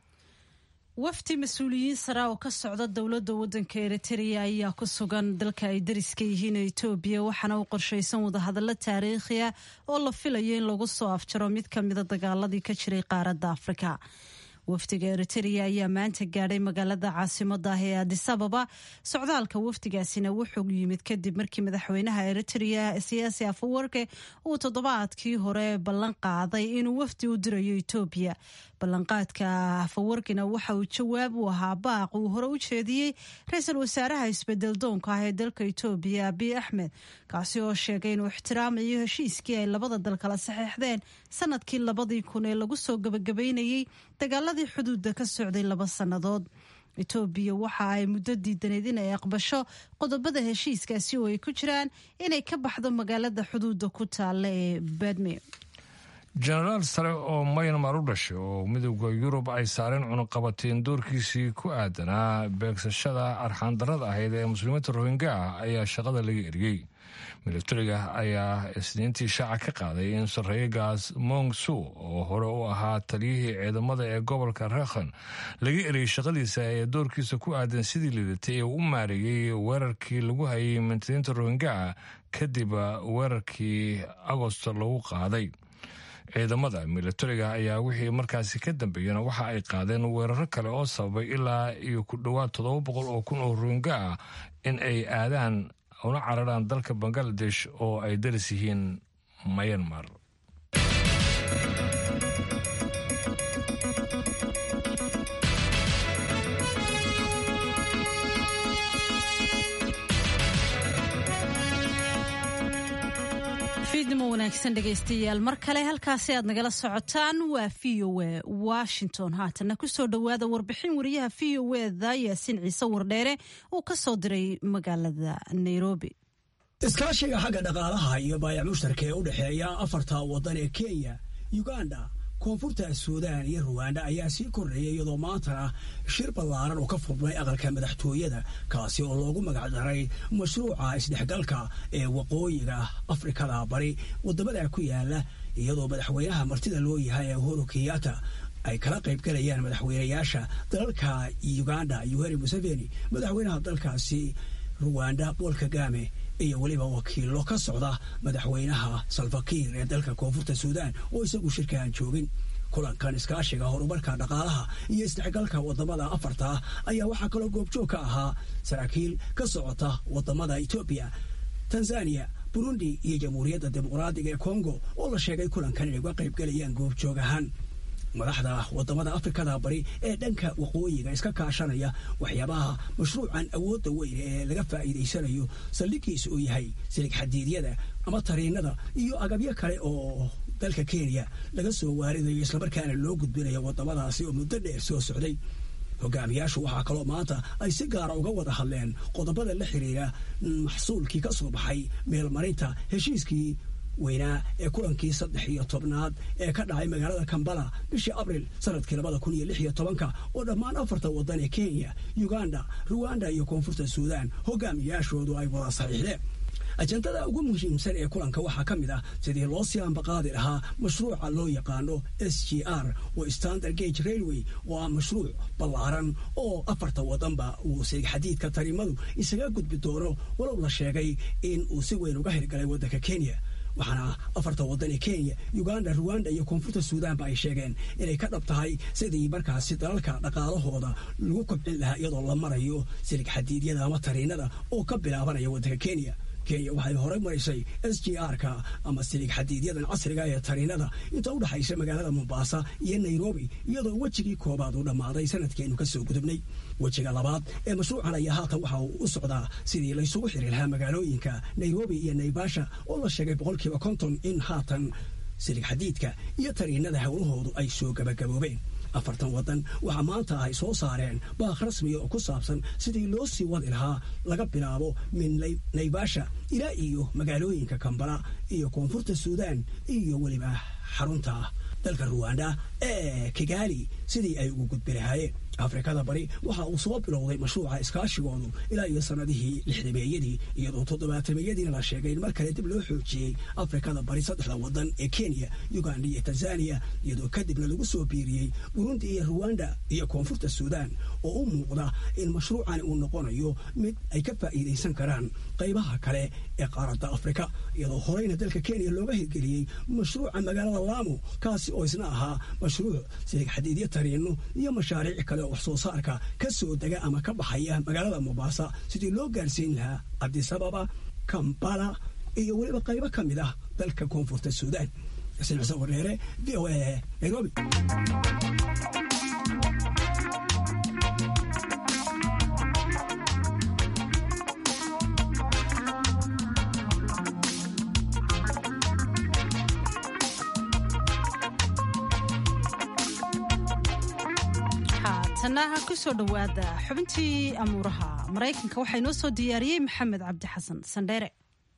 [SPEAKER 1] wafdi mas-uuliyiin sara oo ka socda dowladda waddanka eritrea ayaa ku sugan dalka ay dariska yihiin etoobiya waxaana u qorshaysan wadahadallo taariikhi ah oo la filayo in lagu soo afjaro mid ka mida dagaaladii ka jiray qaaradda afrika wafdiga eritrea ayaa maanta gaadhay magaalada caasimada ah ee adisababa socdaalka wafdigaasina wuxuu yimid kadib markii madaxweynaha eritrea siyaasi afawarke uu toddobaadkii hore ballan qaaday inuu wafdi u dirayo etoobiya ballanqaadka afawarkina waxa uu jawaab u ahaa baaq uu hore u jeediyey ra-iisul wasaaraha isbedel doonka ah ee dalka etoobiya abiy axmed kaasi oo sheegay inuu ixtiraamayo heshiiskii ay labada dal kala saxeexdeen sanadkii labadii kun ee lagu soo gabagabeynayey dagaaladii xuduudda ka socday laba sannadood etoobiya waxa ay muddo diidaneyd in ay aqbasho qodobada heshiiskaasi oo ay ku jiraan inay ka baxdo magaalada xuduudda ku taalla ee badme
[SPEAKER 2] jenaraal sare oo mayanmar u dhashay oo midooda yurub ay saareen cunuqabateen doorkiisii ku aadanaa beegsashada arxaandarada ahayd ee muslimiinta rohingya ah ayaa shaqada laga eriyey milatariga ayaa isniintii shaaca ka qaaday in sarreegaas mongsu oo hore u ahaa taliyihii ciidamada ee gobolka rekhan laga eriyey shaqadiisa ee doorkiisa ku aadan sidii lidatay ee u maareeyey weerarkii lagu hayay mintadiinta rohingya ah kadib weerarkii agosto lagu qaaday ciidamada milatariga ayaa wixii markaasi ka dambeeyana waxa ay qaadeen weeraro kale oo sababay ilaa iyo ku dhowaad toddoba boqol oo kun oo rohingya ah in ay aadaan una cararaan dalka bangaladesh oo ay daris yihiin mayanmar
[SPEAKER 1] fiidnimo wanaagsan dhegaystayaal mar kale halkaasi aad nagala socotaan waa v o a washington haatana kusoo dhowaada warbixin wariyaha v o eda yaasiin ciise wardheere uu ka soo diray magaalada nairobi
[SPEAKER 13] iskaashiga xagga dhaqaalaha iyo baayac mushtarka ee u dhexeeya afarta waddan ee kenya uganda koonfurta suudaan iyo ruwanda ayaa sii kordhayay iyadoo maantana shir ballaaran oo ka furmay aqalka madaxtooyada kaasi oo loogu magacdaray mashruuca isdhexgalka ee waqooyiga afrikada bari wadamada ku yaala iyadoo madaxweynaha martida loo yahay ee uhuru kenyatta ay kala qaybgalayaan madaxweynayaasha dalalka uganda yuheri museveni madaxweynaha dalkaasi ruwanda paul kagame iyo weliba wakiilo ka socda madaxweynaha salfakiir ee dalka koonfurta suudaan oo isagu shirka aan joogin kulankan iskaashiga horumarka dhaqaalaha iyo isdhexgalka wadamada afarta ah ayaa waxaa kaloo goobjoog ka ahaa saraakiil ka socota wadamada etoobiya tanzaniya burundi iyo jamhuuriyadda dimuqraadiga ee kongo oo la sheegay kulankan inay uga qaybgelayaan goobjoog ahaan madaxda wadamada afrikada bari ee dhanka waqooyiga iska kaashanaya waxyaabaha mashruucan awoodda weyn ee laga faa'iidaysanayo saldhigiisa uu yahay silig xadiidyada ama tariinada iyo agabyo kale oo dalka kenya laga soo waaridayo islamarkaana loo gudbinayo wadamadaasi oo muddo dheer soo socday hogaamiyaashu waxaa kaloo maanta ay si gaara uga wada hadleen qodobada la xiriira maxsuulkii ka soo baxay meelmarinta heshiiskii weynaa ee kulankii saddex iyo tobnaad ee ka dhacay magaalada kambala bishii abril sanadkii labada kun iyo lix iyo tobanka oo dhammaan afarta waddan ee kenya uganda ruwanda iyo koonfurta suudaan hogaamiyaashoodu ay wada saxiixdeen ajendada ugu muhiimsan ee kulanka waxaa ka mid ah sidii loo sii ambaqaadi lahaa mashruuca loo yaqaano s g r oo standard gage railway oo ah mashruuc ballaaran oo afarta wadanba uu silig xadiidka tarimadu isaga gudbi doono walow la sheegay in uu si weyn uga hirgalay waddanka kenya waxaana afarta waddan ee kenya uganda ruwanda iyo koonfurta suudaanba ay sheegeen inay ka dhab tahay sidii markaasi dalalka dhaqaalahooda lagu kobcin lahaa iyadoo la marayo silig xadiidyada ama tariinada oo ka bilaabanaya waddanka kenya kenya waxay horey marisay s g r-ka ama silig xadiidyadan casriga ee tariinada inta u dhexaysa magaalada mombaasa iyo nairobi iyadoo wejigii koobaad uu dhammaaday sanadkeenu kasoo gudubnay wejiga labaad ee mashruucan ayaa haatan waxa uu u socdaa sidii laysugu xiri lahaa magaalooyinka nairobi iyo naivasha oo la sheegay boqolkiiba konton in haatan silig xadiidka iyo tariinada howlahoodu ay soo gabagaboobeen afartan waddan waxaa maanta ay soo saareen baaq rasmiya oo ku saabsan sidii loo sii wadi lahaa laga bilaabo min naivasha ilaa iyo magaalooyinka kambala iyo koonfurta suudaan iyo weliba xarunta dalka ruwanda ee kigaali sidii ay ugu gudbi lahaayeen afrikada bari waxa uu soo bilowday mashruuca iskaashigoodu ilaa iyo sanadihii lixdameeyadii iyadoo toddobaatameyadiina la sheegay in mar kale dib loo xoojiyey afrikada bari saddexda waddan ee kenya uganda iyo tanzaniya iyadoo kadibna lagu soo biiriyey burundi iyo ruwanda iyo koonfurta suudaan oo u muuqda in mashruucani uu noqonayo mid ay ka faa'iidaysan karaan qaybaha kale ee qaaradda afrika iyadoo horeyna dalka kenya looga hirgeliyey mashruuca magaalada laamo kaasi oo isna ahaa mashruuc silig xadiidyo tariino iyo mashaariic kale wax soo saarka ka soo dega ama ka baxaya magaalada mombasa sidii loo gaarsiin lahaa cabdisababa kambala iyo weliba qaybo ka mid ah dalka koonfurta suudaan xuseen xuseen wareere v o a nairobi
[SPEAKER 1] tanaha kusoo dhowaada xubintii amuuraha maraykanka waxaa inoo soo diyaariyey maxamed cabdi xasan sandheere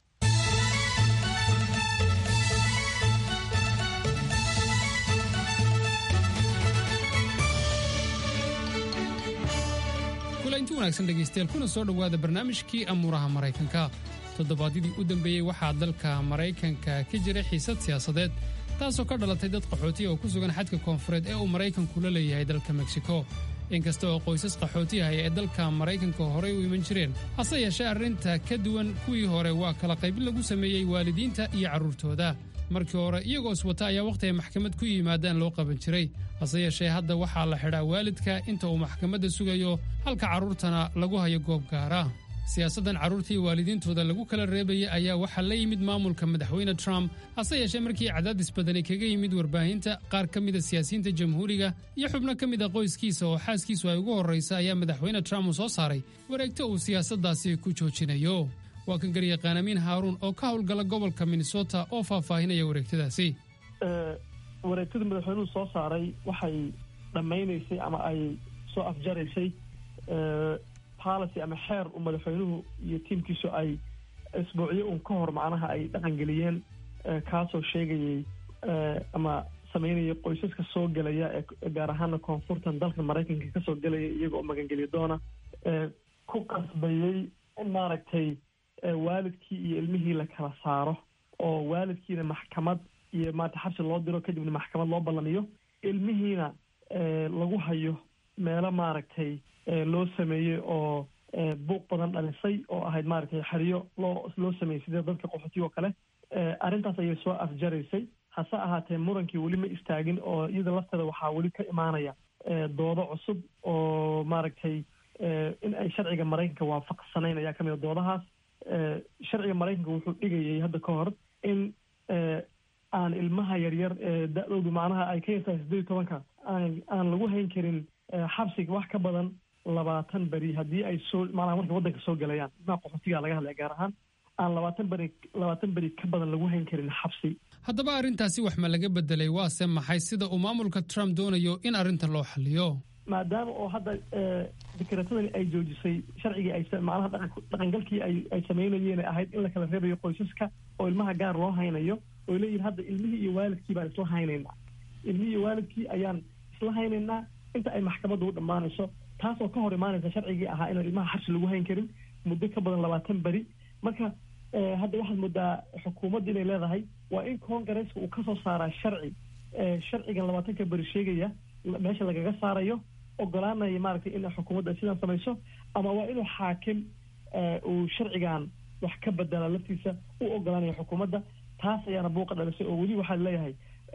[SPEAKER 14] kulanti wanaagsan dhegaystayaal kuna soo dhowaada barnaamijkii amuuraha maraykanka toddobaadyadii u dambeeyey waxaa dalka maraykanka ka jira xiisad siyaasadeed taasoo ka dhalatay dad qaxootiya oo ku sugan xadka koonfureed ee uu maraykanku la leeyahay dalka meksiko inkasta oo qoysas qaxootiyahaya ee dalka maraykanka horey u iman jireen hase yeeshee arrinta ka duwan kuwii hore waa kala qaybin lagu sameeyey waalidiinta iyo carruurtooda markii hore iyagoo iswata ayaa wakhti ay maxkamad ku yimaadaan loo qaban jiray hase yeeshee hadda waxaa la xidhaa waalidka inta uu maxkamadda sugayo halka carruurtana lagu hayo goob gaara siyaasaddan carruurtii waalidiintooda lagu kala reebayay ayaa waxaa la yimid maamulka madaxweyne trump hase yeeshee markii cadaadis badani kaga yimid warbaahinta qaar ka mida siyaasiyiinta jamhuuriga iyo xubno ka mid a qoyskiisa oo xaaskiisu ay ugu horraysa ayaa madaxweyne trump uu soo saaray wareegto uu siyaasaddaasi ku joojinayo waa kan garyaqaan amiin haaruun oo ka howlgala gobolka minnesota oo faahfaahinaya wareegtadaasi
[SPEAKER 15] wareegtadii madaxweynuhu soo saaray waxay dhammaynaysay ama ay soo afjaraysay policy ama xeer uu madaxweynuhu iyo tiimkiisu ay isbuucyo un ka hor macnaha ay dhaqangeliyeen kaasoo sheegayay ama sameynaya qoysaska soo gelaya ee gaar ahaana koonfurtan dalka maraykanka kasoo gelaya iyagoo magangeliya doona ku qasbayey in maaragtay waalidkii iyo ilmihii la kala saaro oo waalidkiina maxkamad iyo maarata xabsi loo diro kadibna maxkamad loo ballamiyo ilmihiina lagu hayo meelo maaragtay loo sameeyey oo buuq badan dhalisay oo ahayd maaragtay xeriyo loo loo sameeyey sida dadka qaxootiga oo kale arrintaas ayay soo afjaraysay hase ahaatee murankii weli ma istaagin oo iyada lafteeda waxaa weli ka imaanaya doodo cusub oo maaragtay in ay sharciga maraykanka waafaqsanayn ayaa kamid a doodahaas sharciga maraykanka wuxuu dhigayay hadda ka hor in aan ilmaha yaryar da-doodu macnaha ay ka yartahay sideed iyo tobanka aan aan lagu hayn karin xabsiga wax ka badan labaatan beri haddii ay soo macnaha markay waddanka soo gelayaan ilmaha qaxootiga laga hadlaya gaar ahaan aan labaatan beri labaatan beri ka badan lagu hayn karin xabsi
[SPEAKER 14] haddaba arrintaasi wax ma laga bedelay waase maxay sida uu maamulka trump doonayo in arrintan loo xaliyo
[SPEAKER 15] maadaama oo hadda dekreetadani ay joojisay sharcigii ay macnaha dhaqangalkii ay ay sameynayeen ahayd in la kala reebayo qoysaska oo ilmaha gaar loo haynayo oo leeyihin hadda ilmihii iyo waalidkii baan isla haynaynaa ilmihii iyo waalidkii ayaan isla haynaynaa inta ay maxkamadda u dhammaanayso taasoo ka hor imaanaysa sharcigii ahaa inaan ilmaha xabsi lagu hayn karin muddo ka badan labaatan beri marka hadda waxaad moodaa xukuumadda inay leedahay waa in congaresska uu kasoo saaraa sharci sharcigan labaatanka beri sheegaya meesha lagaga saarayo ogolaanaya maaragtay in xukuumadda ay sidaan samayso ama waa inuu xaakim uu sharcigan wax ka bedela laftiisa u ogolaanaya xukuumadda taas ayaana buuqa dhalisay oo weli waxaa leeyahay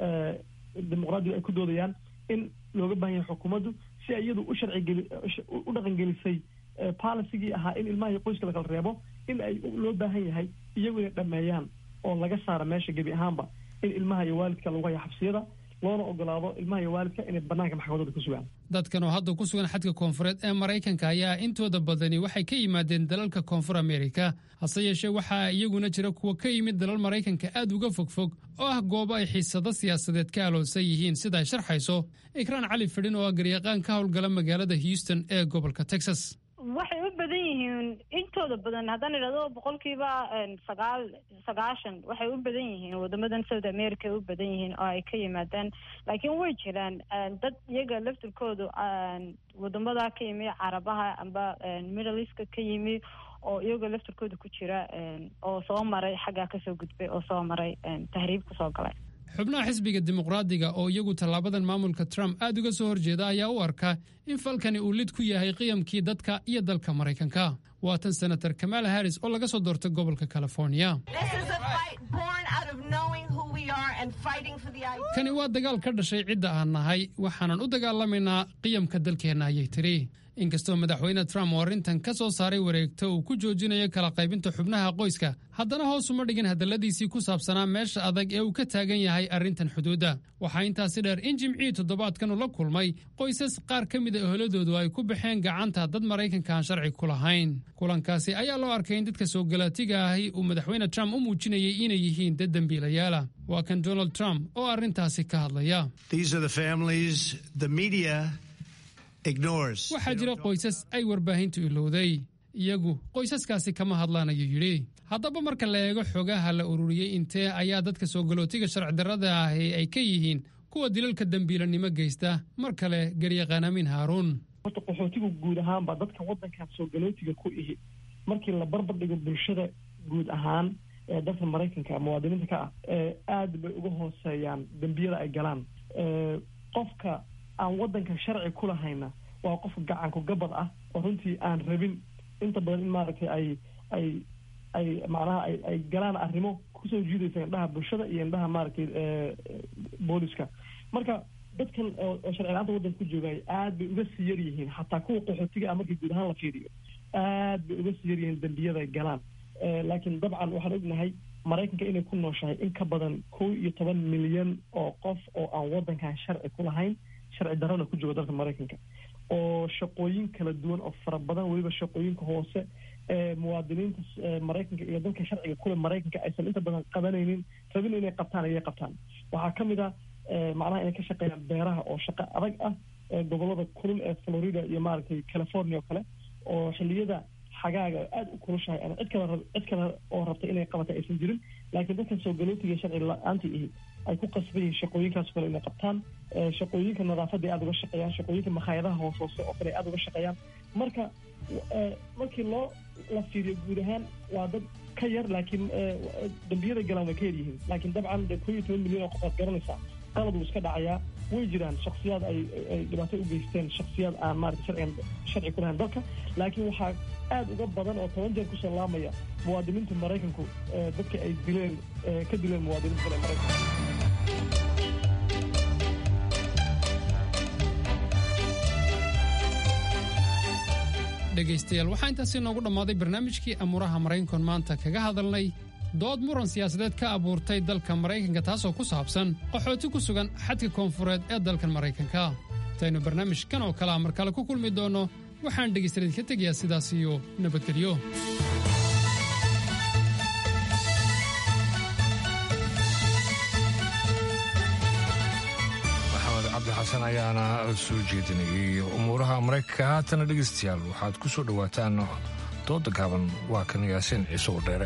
[SPEAKER 15] dimuqraadigu ay ku doodayaan in looga baahan yahay xukuumaddu si ay iyadu u sharcigeli u dhaqangelisay policygii ahaa in ilmaha iyo qoyska lakala reebo in ay loo baahan yahay iyagu inay dhameeyaan oo laga saara meesha gebi ahaanba in ilmaha iyo waalidka lagu haya xabsiyada loona ogolaado ilmaha iyo waalidka inay banaanka maxkamadooda ku sugaan
[SPEAKER 14] dadkan oo hadda ku sugan xadka koonfureed ee maraykanka ayaa intooda badani waxay ka yimaadeen dalalka koonfur amerika hase yeeshee waxaa iyaguna jira kuwa ka yimid dalal maraykanka aad uga fogfog oo ah goobo ay xiisado siyaasadeed ka aloonsan yihiin sida ay sharxayso ikraan cali fidhin oo ah garyaqaan ka howlgala magaalada houston ee gobolka texas
[SPEAKER 16] waxay u badan yihiin intooda badan haddaan idhahdo boqolkiiba sagaal sagaashan waxay u badan yihiin wadamadan south america ay u badan yihiin oo ay ka yimaadaan laakiin way jiraan dad iyaga laftirkoodu wadamada ka yimi carabaha amba middle eastka ka yimi oo iyagoo laftirkooda ku jira oo soo maray xaggaa kasoo gudbay oo soo maray tahriib kusoo galay
[SPEAKER 14] xubnaha xisbiga dimuqraadiga oo iyagu tallaabadan maamulka trump aad uga soo horjeeda ayaa u arka in falkani uu lid ku yahay qiyamkii dadka iyo dalka maraykanka waa tan senator kamaala harris oo laga soo doortay gobolka california kani waa dagaal ka dhashay cidda aan nahay waxaanan u dagaalamaynaa qiyamka dalkeenna ayay tiri inkastoo madaxweyne trump oo arrintan ka soo saaray wareegto uu ku joojinayo kala qaybinta xubnaha qoyska haddana hoos uma dhigin hadalladiisii ku saabsanaa meesha adag ee uu ka taagan yahay arrintan xuduudda waxaa intaasi dheer in jimcihii toddobaadkan uu la kulmay qoysas qaar ka mida eholadoodu ay ku baxeen gacanta dad maraykanka aan sharci ku lahayn kulankaasi ayaa loo arkay in dadka soo galaatiga ahi uu madaxweyne trump u muujinayay inay yihiin dad dembiilayaala waa kan donald trump oo arrintaasi ka hadlaya waxaa jira qoysas ay warbaahintu ilowday iyagu qoysaskaasi kama hadlaan ayuu yidhi haddaba marka la eego xogaha la ururiyey intee ayaa dadka soo galootiga sharci darrada ahi ay ka yihiin kuwa dilalka dembiilanimo geysta mar kale garyaqaan amiin haaruun
[SPEAKER 15] horta qaxootigu guud ahaanba dadka waddankan soo galootiga ku ihi markii la barbar dhigo bulshada guud ahaan ee dalka maraykanka muwaadiniinta ka ah aad bay uga hooseeyaan dembiyada ay galaan qofka aan waddanka sharci ku lahayna waa qof gacanku gabad ah oo runtii aan rabin inta badan in maaragtay ay ay ay macnaha ay ay galaan arrimo kusoo jiidaysa indhaha bulshada iyo indhaha maaragtay booliska marka dadkan oo sharci la-aanta waddanka ku joogay aad bay uga sii yar yihiin xataa kuwa qaxootiga ah markii guud ahaan la fiiriyo aad bay uga sii yar yihiin dembiyada ay galaan laakiin dabcan waxaan ognahay maraykanka inay ku nooshahay in ka badan kow iyo toban milyan oo qof oo aan waddankan sharci ku lahayn sharci darrana ku jooga dalka maraykanka oo shaqooyin kala duwan oo fara badan weliba shaqooyinka hoose ee muwaadiniinta maraykanka iyo dalka sharciga kule maraykanka aysan inta badan qabanaynin rabin inay qabtaan ayay qabtaan waxaa ka mid a macnaha inay ka shaqeeyaan beeraha oo shaqo adag ah gobolada kulul ee florida iyo maaragtay california oo kale oo xilliyada xagaaga aada u kulushahay ama cid kale cid kale oo rabtay inay qabatay aysan jirin laakiin dadkan soo galootiga sharci la-aanta ihi ay ku qasban yihiin shaqooyinkaas kale inay qabtaan shaqooyinka nadaafadda ay aada uga shaqeeyaan shaqooyinka makhaayadaha hoos hoose oo kale ay aada uga shaqeeyaan marka markii loo la fiiriyo guud ahaan waa dad ka yar laakiin dambiyada galaan way ka yar yihiin laakiin dabcan de koo iyo toban milyan oo qof aad garanaysaa qalad wuu iska dhacayaa way jiraan shaksiyaad ay ay dhibaato u geysteen shaksiyaad aan maarata sharcigan sharci ku lahayn dalka laakiin waxaa aad uga badan oo toban jeer kusoo laamaya muwaadiniinta maraykanku dadka ay dileen ka dileen muwaadiniinta kale maraykanka
[SPEAKER 14] dhegaystayaal waxaa intaasi noogu dhammaaday barnaamijkii amuuraha maraykankoon maanta kaga hadalnay dood muran siyaasadeed ka abuurtay dalka maraykanka taasoo ku saabsan qaxooti ku sugan xadka koonfureed ee dalkan maraykanka intaynu barnaamijkan oo kalea mar kale ku kulmi doonno waxaan dhegaystayaal ka tegayaa sidaas iyo nabadgelyo
[SPEAKER 2] cabdixasan ayaana soo jeedinayay umuuraha maraykanka haatana dhegaystayaal waxaad ku soo dhowaataan dooda gaaban waa kan yaasiin ciise oo dheere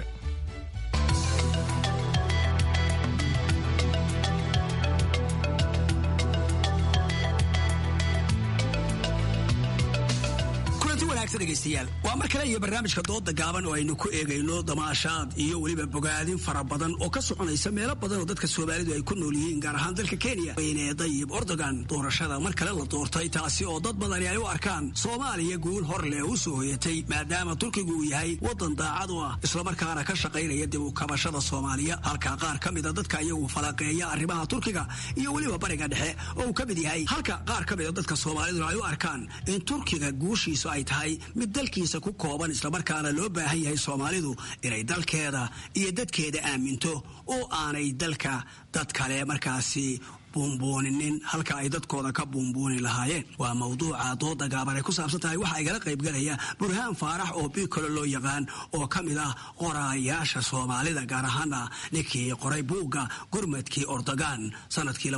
[SPEAKER 13] dhegeystayaal waa mar kale iyo barnaamijka dooda gaaban oo aynu ku eegayno damaashaad iyo weliba bogaadin fara badan oo ka soconaysa meelo badan oo dadka soomaalidu ay ku nool yihiin gaar ahaan dalka kenya weyne dayib ordogan doorashada mar kale la doortay taasi oo dad badani ay u arkaan soomaaliya guul hor leh u soo hoyatay maadaama turkigu uu yahay wadan daacad u ah islamarkaana ka shaqaynaya dib u kabashada soomaaliya halka qaar ka mida dadka iyagu falaqeeya arrimaha turkiga iyo weliba bariga dhexe oo uu ka mid yahay halka qaar ka mida dadka soomaaliduna ay u arkaan in turkiga guushiisu ay tahay mid dalkiisa ku kooban islamarkaana loo baahan yahay soomaalidu inay dalkeeda iyo dadkeeda aaminto oo aanay dalka dad kale markaasi buunbuuninin halka ay dadkooda ka buunbuuni lahaayeen waa mawduuca dooda gaaban ay ku saabsan tahay waxaa igala qaybgalaya burhaan faarax oo bikolo loo yaqaan oo ka mid ah qoraayaasha soomaalida gaar ahaana ninkii qoray buugga gurmadkii ordogan sanadkii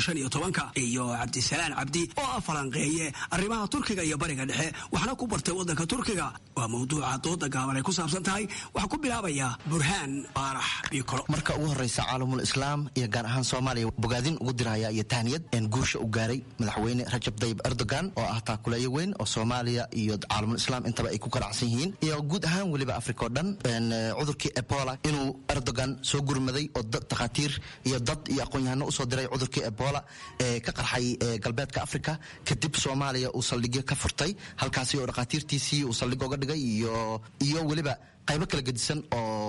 [SPEAKER 13] iyo cabdisalaan cabdi oo ah falanqeeye arrimaha turkiga iyo bariga dhexe waxna ku bartay wadanka turkiga waa mawduuca dooda gaaban ay ku saabsan tahay waxaa ku bilaabaya burhaan faarax bikolo
[SPEAKER 17] marka ugu horeysa caalamul islaam iyo gaar ahaan soomaaliya bogaadin ugu diraya iyo tahniyad guusha u gaaray madaxweyne rajab dayib erdogan oo ah taakuleeyo weyn oo soomaaliya iyo caalamul islaam intaba ay ku ganacsan yihiin iyo guud ahaan weliba africa oo dhan cudurkii ebola inuu erdogan soo gurmaday oo takhaatiir iyo dad iyo aqoon-yahano usoo diray cudurkii ebola ee ka qarxay galbeedka africa kadib soomaaliya uu saldhigyo ka furtay halkaasi oo dhakhaatiirtiisii uu saldhig oga dhigay iyo weliba qaybo kala gedisan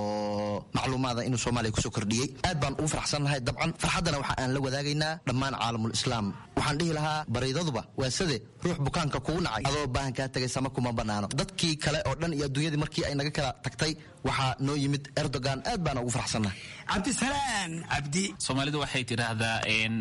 [SPEAKER 17] oo macluumaada inuu soomaaliya kusoo kordhiyey aad baan ugu farxsannahay dabcan farxaddana waxa aan la wadaagaynaa dhammaan caalamul islaam waxaan dhihi lahaa bariidaduba waa sade ruux bukaanka kugu nacay adoo baahankaa tagay sama kuma bannaano dadkii kale oo dhan iyo adduunyadii markii ay naga kala tagtay waxaa noo yimid erdogan aad baana ugu farxsannahay
[SPEAKER 13] cabdisalaan cabdi
[SPEAKER 18] soomaalidu waxay tidhaahdaa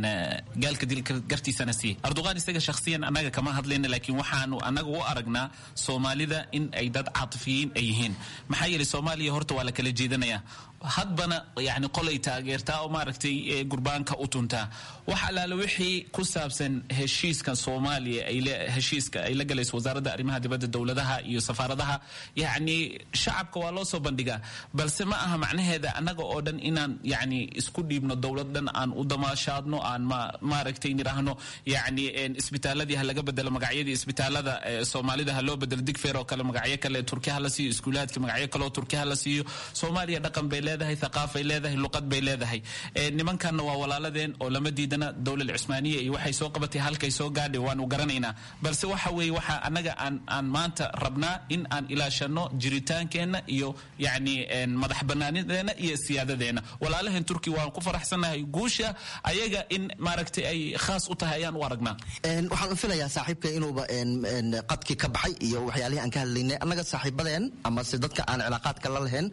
[SPEAKER 18] gaalka dilka gartiisana sii erdogan isaga shakhsiyan annaga kama hadlayna laakiin waxaanu annaga u aragnaa soomaalida in ay dad caatifiyiin ay yihiin maxaa yeelay soomaaliya horta waa la kala jeedanayaa hadbana yani qolay taageertaa oo maaragtay gurbaanka u tuntaa wax allaale wixii ku saabsan heshiiskan soomaaliya heshiiska ay la galayso wasaaradda arrimaha dibadda dowladaha iyo safaaradaha yacni shacabka waa loo soo bandhigaa balse ma aha macnaheeda annaga oo dhan inaan yani isku dhiibno dowlad dhan aan u damaashaadno aan maaragtay nidhaahno yani isbitaaladii ha laga bedelo magacyadii isbitaalada soomaalida ha loo bedelo digfeer oo kale magacyo kale turki ha la siiyo iskuulaadka magacyo kaleoo turki ha la siiyo soomaaliya dhaqan bay leedahay thaqaafay leedahay luqad bay leedahay nimankanna waa walaaladeen oo lama diidana dowlad cusmaaniya iyo waxay soo qabatay halkay soo gaadhay waanu garanaynaa balse waxa weeye waxa annaga aan aan maanta rabnaa in aan ilaashano jiritaankeenna iyo yacni madax banaanideena iyo siyaadadeena walaalaheen turki waan ku faraxsannahay guusha ayaga in maaragtay ay khaas u tahay ayaan u aragnaa
[SPEAKER 17] waxaan u filayaa saaxiibka inuuba qadkii ka baxay iyo waxyaalihii aan ka hadlaynay annaga saaxiibadeen amase dadka aan cilaaqaadka la lahayn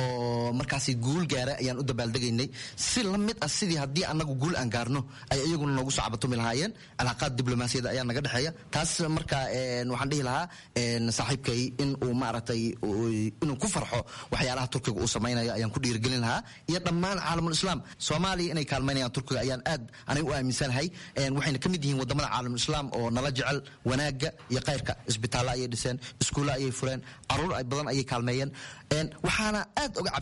[SPEAKER 17] oo markaasi guul gaara ayaan u dabaaldegaynay si la mid ah sidii haddii annagu guul aan gaarno ay iyaguna noogu soo cabatumi lahaayeen cilaaqaad diblomaasiyada ayaa naga dhexeeya taas marka waxaan dhihi lahaa saaxiibkay in uu maaragtay inuu ku farxo waxyaalaha turkiga uu samaynayo ayaan ku dhiirigelin lahaa iyo dhammaan caalamul islaam soomaaliya inay kaalmaynayaan turkiga ayaan aad aniga u aaminsanahay waxayna ka mid yihiin wadamada caalamul islaam oo nala jecel wanaagga iyo khayrka isbitaallo ayay dhiseen iskuulla ayay fureen caruur badan ayay kaalmeeyeen waxaana aad uga cabsanayay inuu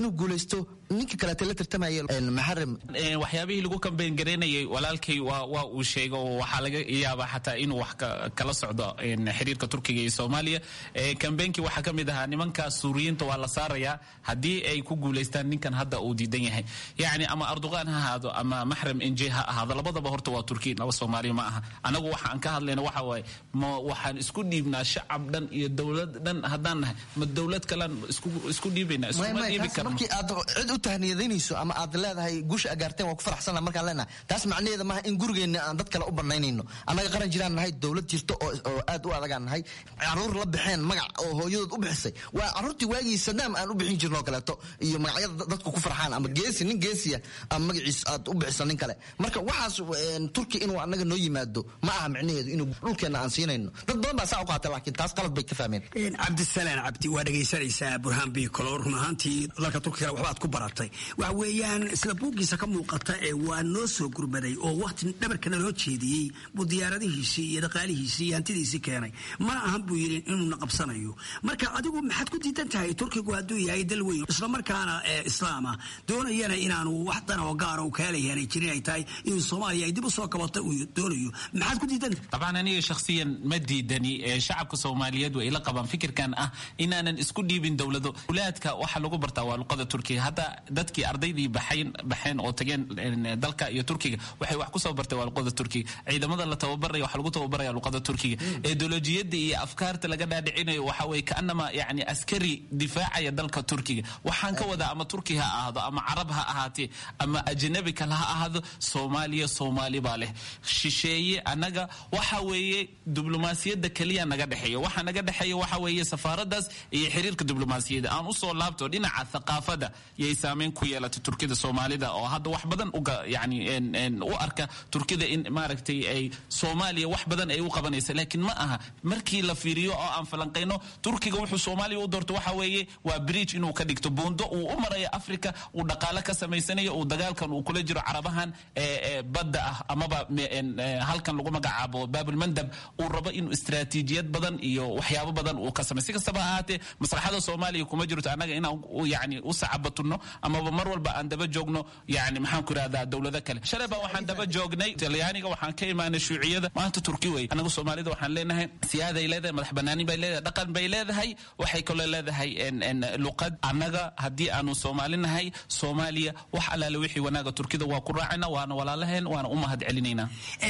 [SPEAKER 17] inuu guulaysto ninka kaleete la tartamaya maxaram
[SPEAKER 18] waxyaabihii lagu kambeyn garaynayay walaalkay waa waa uu sheegay oo waxaa laga yaabaa xataa inuu wax kala socdo xiriirka turkiga iyo soomaaliya kambeenkii waxaa ka mid ahaa nimanka suuriyiinta waa la saarayaa haddii ay ku guulaystaan ninkan hadda uu diidan yahay yacni ama arduqaan ha ahaado ama maxram enje ha ahaado labadaba horta waa turki laba soomaaliya ma aha anagu waxaan ka hadlayna waxa waaye ma waxaan isku dhiibnaa shacab dhan iyo dowlad dhan haddaan nahay ma dowlad kalean isku dhiibaynaa iskuma dhiibi karno
[SPEAKER 17] markii aad cid u tahniyadaynayso ama aad leedahay guusha agaarteen waa ku faraxsana markaan leenahay taas macnaheeda maaha in gurigeenna aan dad kale u banaynayno annaga qaran jiraan nahay dowlad jirto oo aad u adagaan nahay caruur la baxeen magac oo hooyadood u bixisay waa caruurtii waagii sadaam aan u bixin jirno kaleeto iyo magacyada dadku ku farxaan ama geesi nin geesiya ama magaciis aad u bixisa nin kale marka waxaas turki inuu annaga noo yimaado ma aha micnaheedu inuu dhulkeenna aan siinayno dad badan baa saa u qaata laakiin taas qalad bay ka fahmeen
[SPEAKER 13] cabdisalaan cabdi waa dhegaysanaysaa burhaan biikolo run ahaantii dalka turkiga waxbaad ku baratay waxa weeyaan sida buuggiisa ka muuqata ee waa noo soo gurmaday oo waqti dhabarkana loo jeediyey buu diyaaradihiisii iyo dhaqaalihiisii iyo hantidiisii keenay mana ahan buu yidhi inuuna qabsanayo marka adigu maxaad ku diidan tahay turkigu hadduu yahay dal weyn islamarkaana islaama doonayana inaanu wax dan oo gaara u kaalayaanay jirin ay tahay in soomaaliya ay dib u soo kabato uu doonayo maxaad ku diidan tahay
[SPEAKER 18] طبعا aniga shakhsiyan ma diidani shacabka soomaaliyeed way ila qabaan fikirkan ah inaanan isku dhiibin dowlado wulaadka waxa lagu bartaa waa luqada turkiga hadda dadkii ardaydii baxayn baxeen oo tageen dalka iyo turkiga waxay wax kusoo bartay waa luqada turkiga ciidamada la tababaraya waxa lagu tababaraya luqada turkiga ideolojiyada iyo afkaarta laga dhaadhicinayo waxa weye kaanama yani askari difaacaya dalka turkiga waxaan ka wadaa ama turki ha ahaado ama carab ha ahaatee ama ajnabi kale ha ahaado soomaaliya soomaali baa leh shisheeye annaga waxa weeye diblomaasiyadda keliya naga dhexeeya waxa naga dhexeeya waxa weeye safaaradaas iyo xiriirka diblomaasiyadda aan usoo laabto dhinaca thaqaafada yay saameyn ku yeelatay turkida soomaalida oo hadda wax badan uga yani u arka turkida in maaragtay ay soomaaliya wax badan ay u qabanaysa laakiin ma aha markii la fiiriyo oo aan falanqayno turkiga wuxuu soomaaliya u doorto waxa weeye waa bridge inuu ka dhigto buundo uu u marayo africa uu dhaqaale ka samaysanayo uu dagaalkan uu kula jiro carabahan badda ah amaba halkan lagu magacaabo baabulmandab uu rabo inuu istaraatiijiyad badan iyo waxyaabo badan uu ka samay si kastaba ha ahaatee maslaxada soomaaliya kuma jirto annaga inaan yani u sacabatunno amaba mar walba aan daba joogno yani maxaan ku irahdaa dowlado kale shalay baa waxaan daba joognay talyaaniga waxaan ka imaanay shuuciyada maanta turki wey annaga soomaalida waxaan leenahay siyaaday leedahay madax banaani bay leedahay dhaqan bay leedahay waxay kaloo leedahay luqad annaga haddii aanu soomaali nahay soomaaliya wax allaale wixii wanaaga turkida waa ku raacayna waana walaalaheen waana u mahad celinaynaa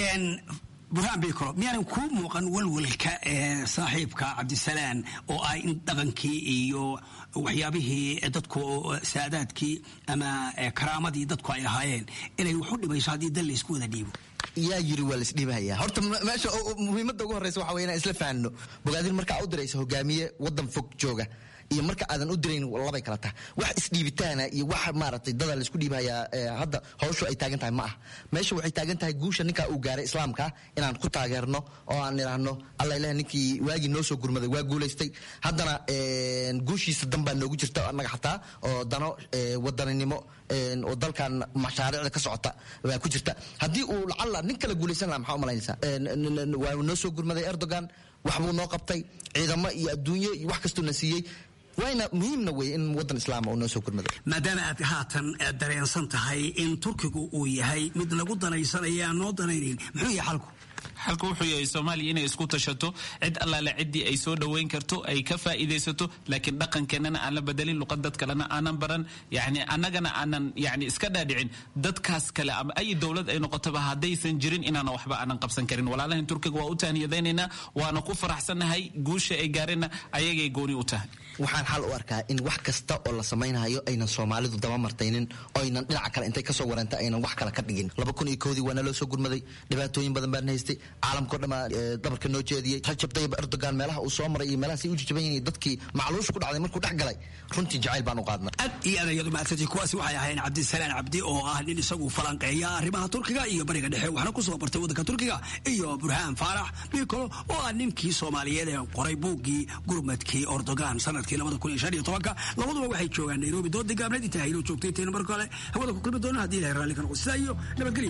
[SPEAKER 13] burhaan bikro miyaanan kuu muuqan walwalka ee saaxiibka cabdisalaan oo ah in dhaqankii iyo waxyaabihii dadku saadaadkii ama karaamadii dadku ay ahaayeen inay wax u dhimayso haddii dal laysku wada dhiibo
[SPEAKER 17] yaa yiri waa laisdhiibahaya horta meesha muhiimadda ugu horreysa waxa wey inaan isla fahanno bogaadin markaa u diraysa hogaamiye waddan fog jooga iyo marka aadan u dirayn labay kala tahay wax isdhiibitaana iyo wax maaragtay dada laisku dhiibahayaa hadda hawshu ay taagan tahay ma ah meesha waxay taagan tahay guusha ninkaa uu gaaray islaamka inaan ku taageerno oo aan idhaahno alla ilaah ninkii waagii noo soo gurmaday waa guulaystay haddana guushiisa danbaa noogu jirta annaga xataa oo dano wadaninimo oo dalkan mashaariicda ka socota waa ku jirta haddii uu lacalla nin kala guulaysan laha maxaa u malaynaysaa waa noo soo gurmaday erdogan waxbuu noo qabtay ciidamo iyo adduunyo iyo wax kastuu na siiyey wayna muhiimna wey in wadan islaama uu noo soo gurmado
[SPEAKER 13] maadaama aad haatan dareensan tahay in turkigu uu yahay mid lagu danaysanaya aan noo danaynayn muxuu yahay xalku
[SPEAKER 18] xalku wuxuu yahay soomaaliya inay isku tashato cid allaale ciddii ay soo dhoweyn karto ay ka faa'iidaysato laakiin dhaqankeennana aan la bedelin luqad dad kalena aanan baran yani annagana aanan yani iska dhaadhicin dadkaas kale ama ay dowlad ay noqotoba haddaysan jirin inaana waxba aanan qabsan karin walaalahan turkiga waa u tahniyadaynaynaa waana ku faraxsannahay guusha ay gaareenna ayagay gooni u tahay
[SPEAKER 17] waxaan xal u arkaa in wax kasta oo la samaynayo aynan soomaalidu daba martaynin oo aynan dhinaca kale intay kasoo wareenta aynan wax kale ka dhigin laba kun iyo koodii waana loo soo gurmaday dhibaatooyin badan baan haystay caalamkao dhan baa dabarka noo jeediyey rajab tayyib erdogan meelaha uu soo maray iyo meelahaas ay u jajaban yihiin dadkii macluusha ku dhacday markuu dhex galay runtii jacayl baan u qaadnay
[SPEAKER 13] aad iyo aad ayaad umahadsantay kuwaasi waxay ahayn cabdisalaan cabdi oo ah nin isagu falanqeeya arrimaha turkiga iyo bariga dhexe waxna kusoo bartay waddanka turkiga iyo burhaan faarax bikolo oo ah ninkii soomaaliyeed ee qoray buuggii gurmadkii erdogan sanadkii labada kun iyo shan iyo tobanka labaduba waxay joogaan nairobi dood gaabneed intaa haynoo joogtay intayna marka hore hawada ku kulmi doona haddii ilahay raalli ka noqo sidaa iyo nabadgelyo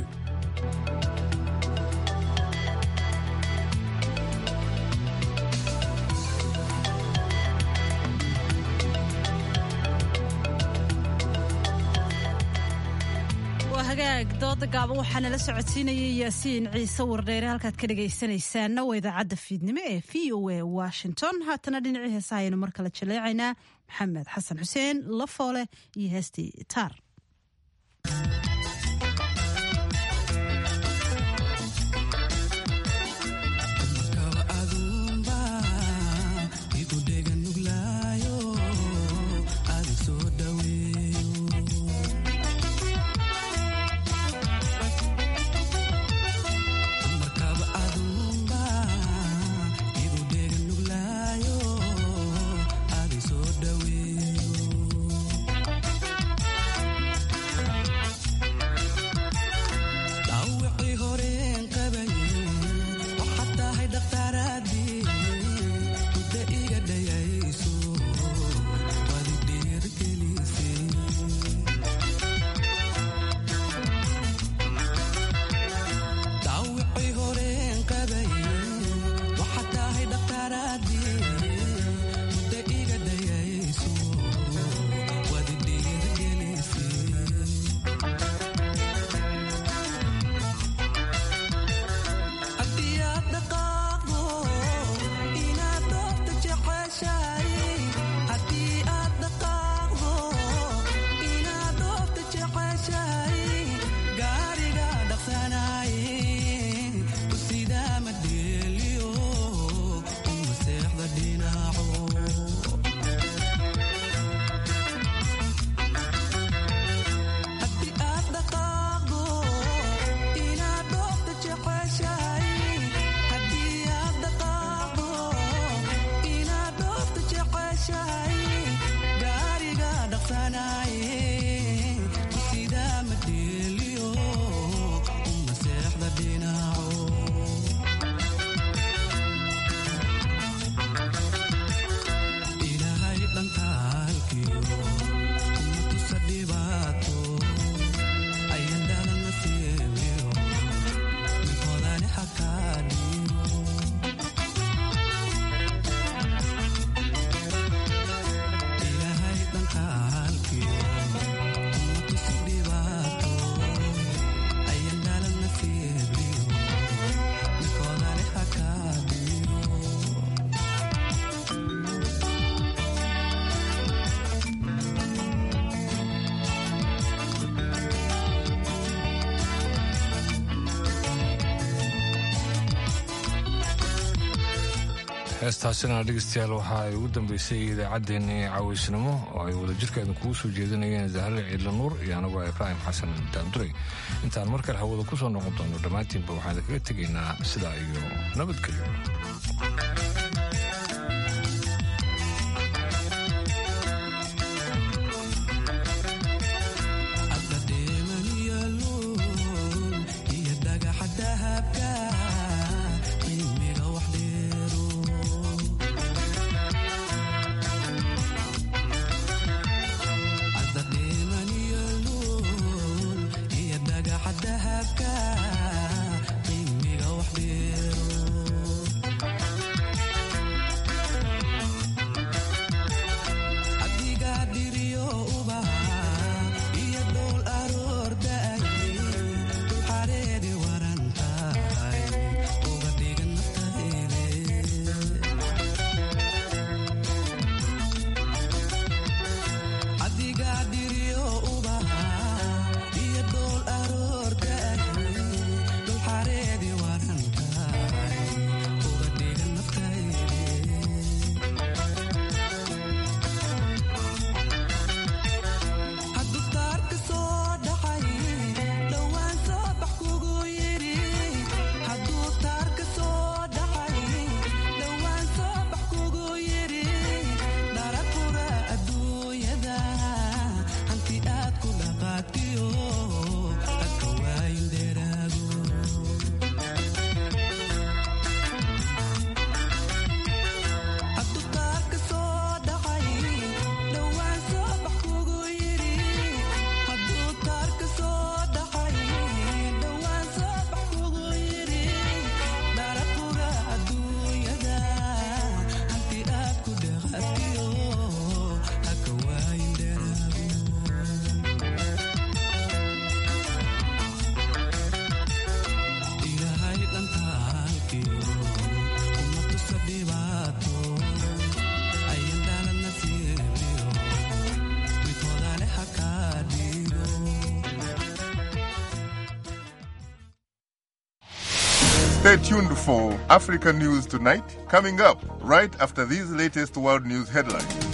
[SPEAKER 1] hagaag dooda gaaban waxaa nala socodsiinayay yaasiin ciise wardheere halkaad ka dhegaysanaysaanna waa idaacadda fiidnimo ee v o a washington haatana dhinacii heesaha aynu mar kale jaleecaynaa maxamed xasan xuseen lafoole iyo heestii taar
[SPEAKER 2] heestaasina dhegeystayaal waxa ay ugu dambeysay idaacaddeenii caaweysnimo oo ay wadajirkeeda kugu soo jeedinayeen zahre ciidla nuur iyo anagoo ibraahim xasan daanduray intaan mar kale hawada ku soo noqon doono dhammaantiinba waxaan kaga tegaynaa sidaa iyo nabadgelyo
[SPEAKER 19] Stay tuned for Africa News Tonight, coming up right after these latest world news headlines.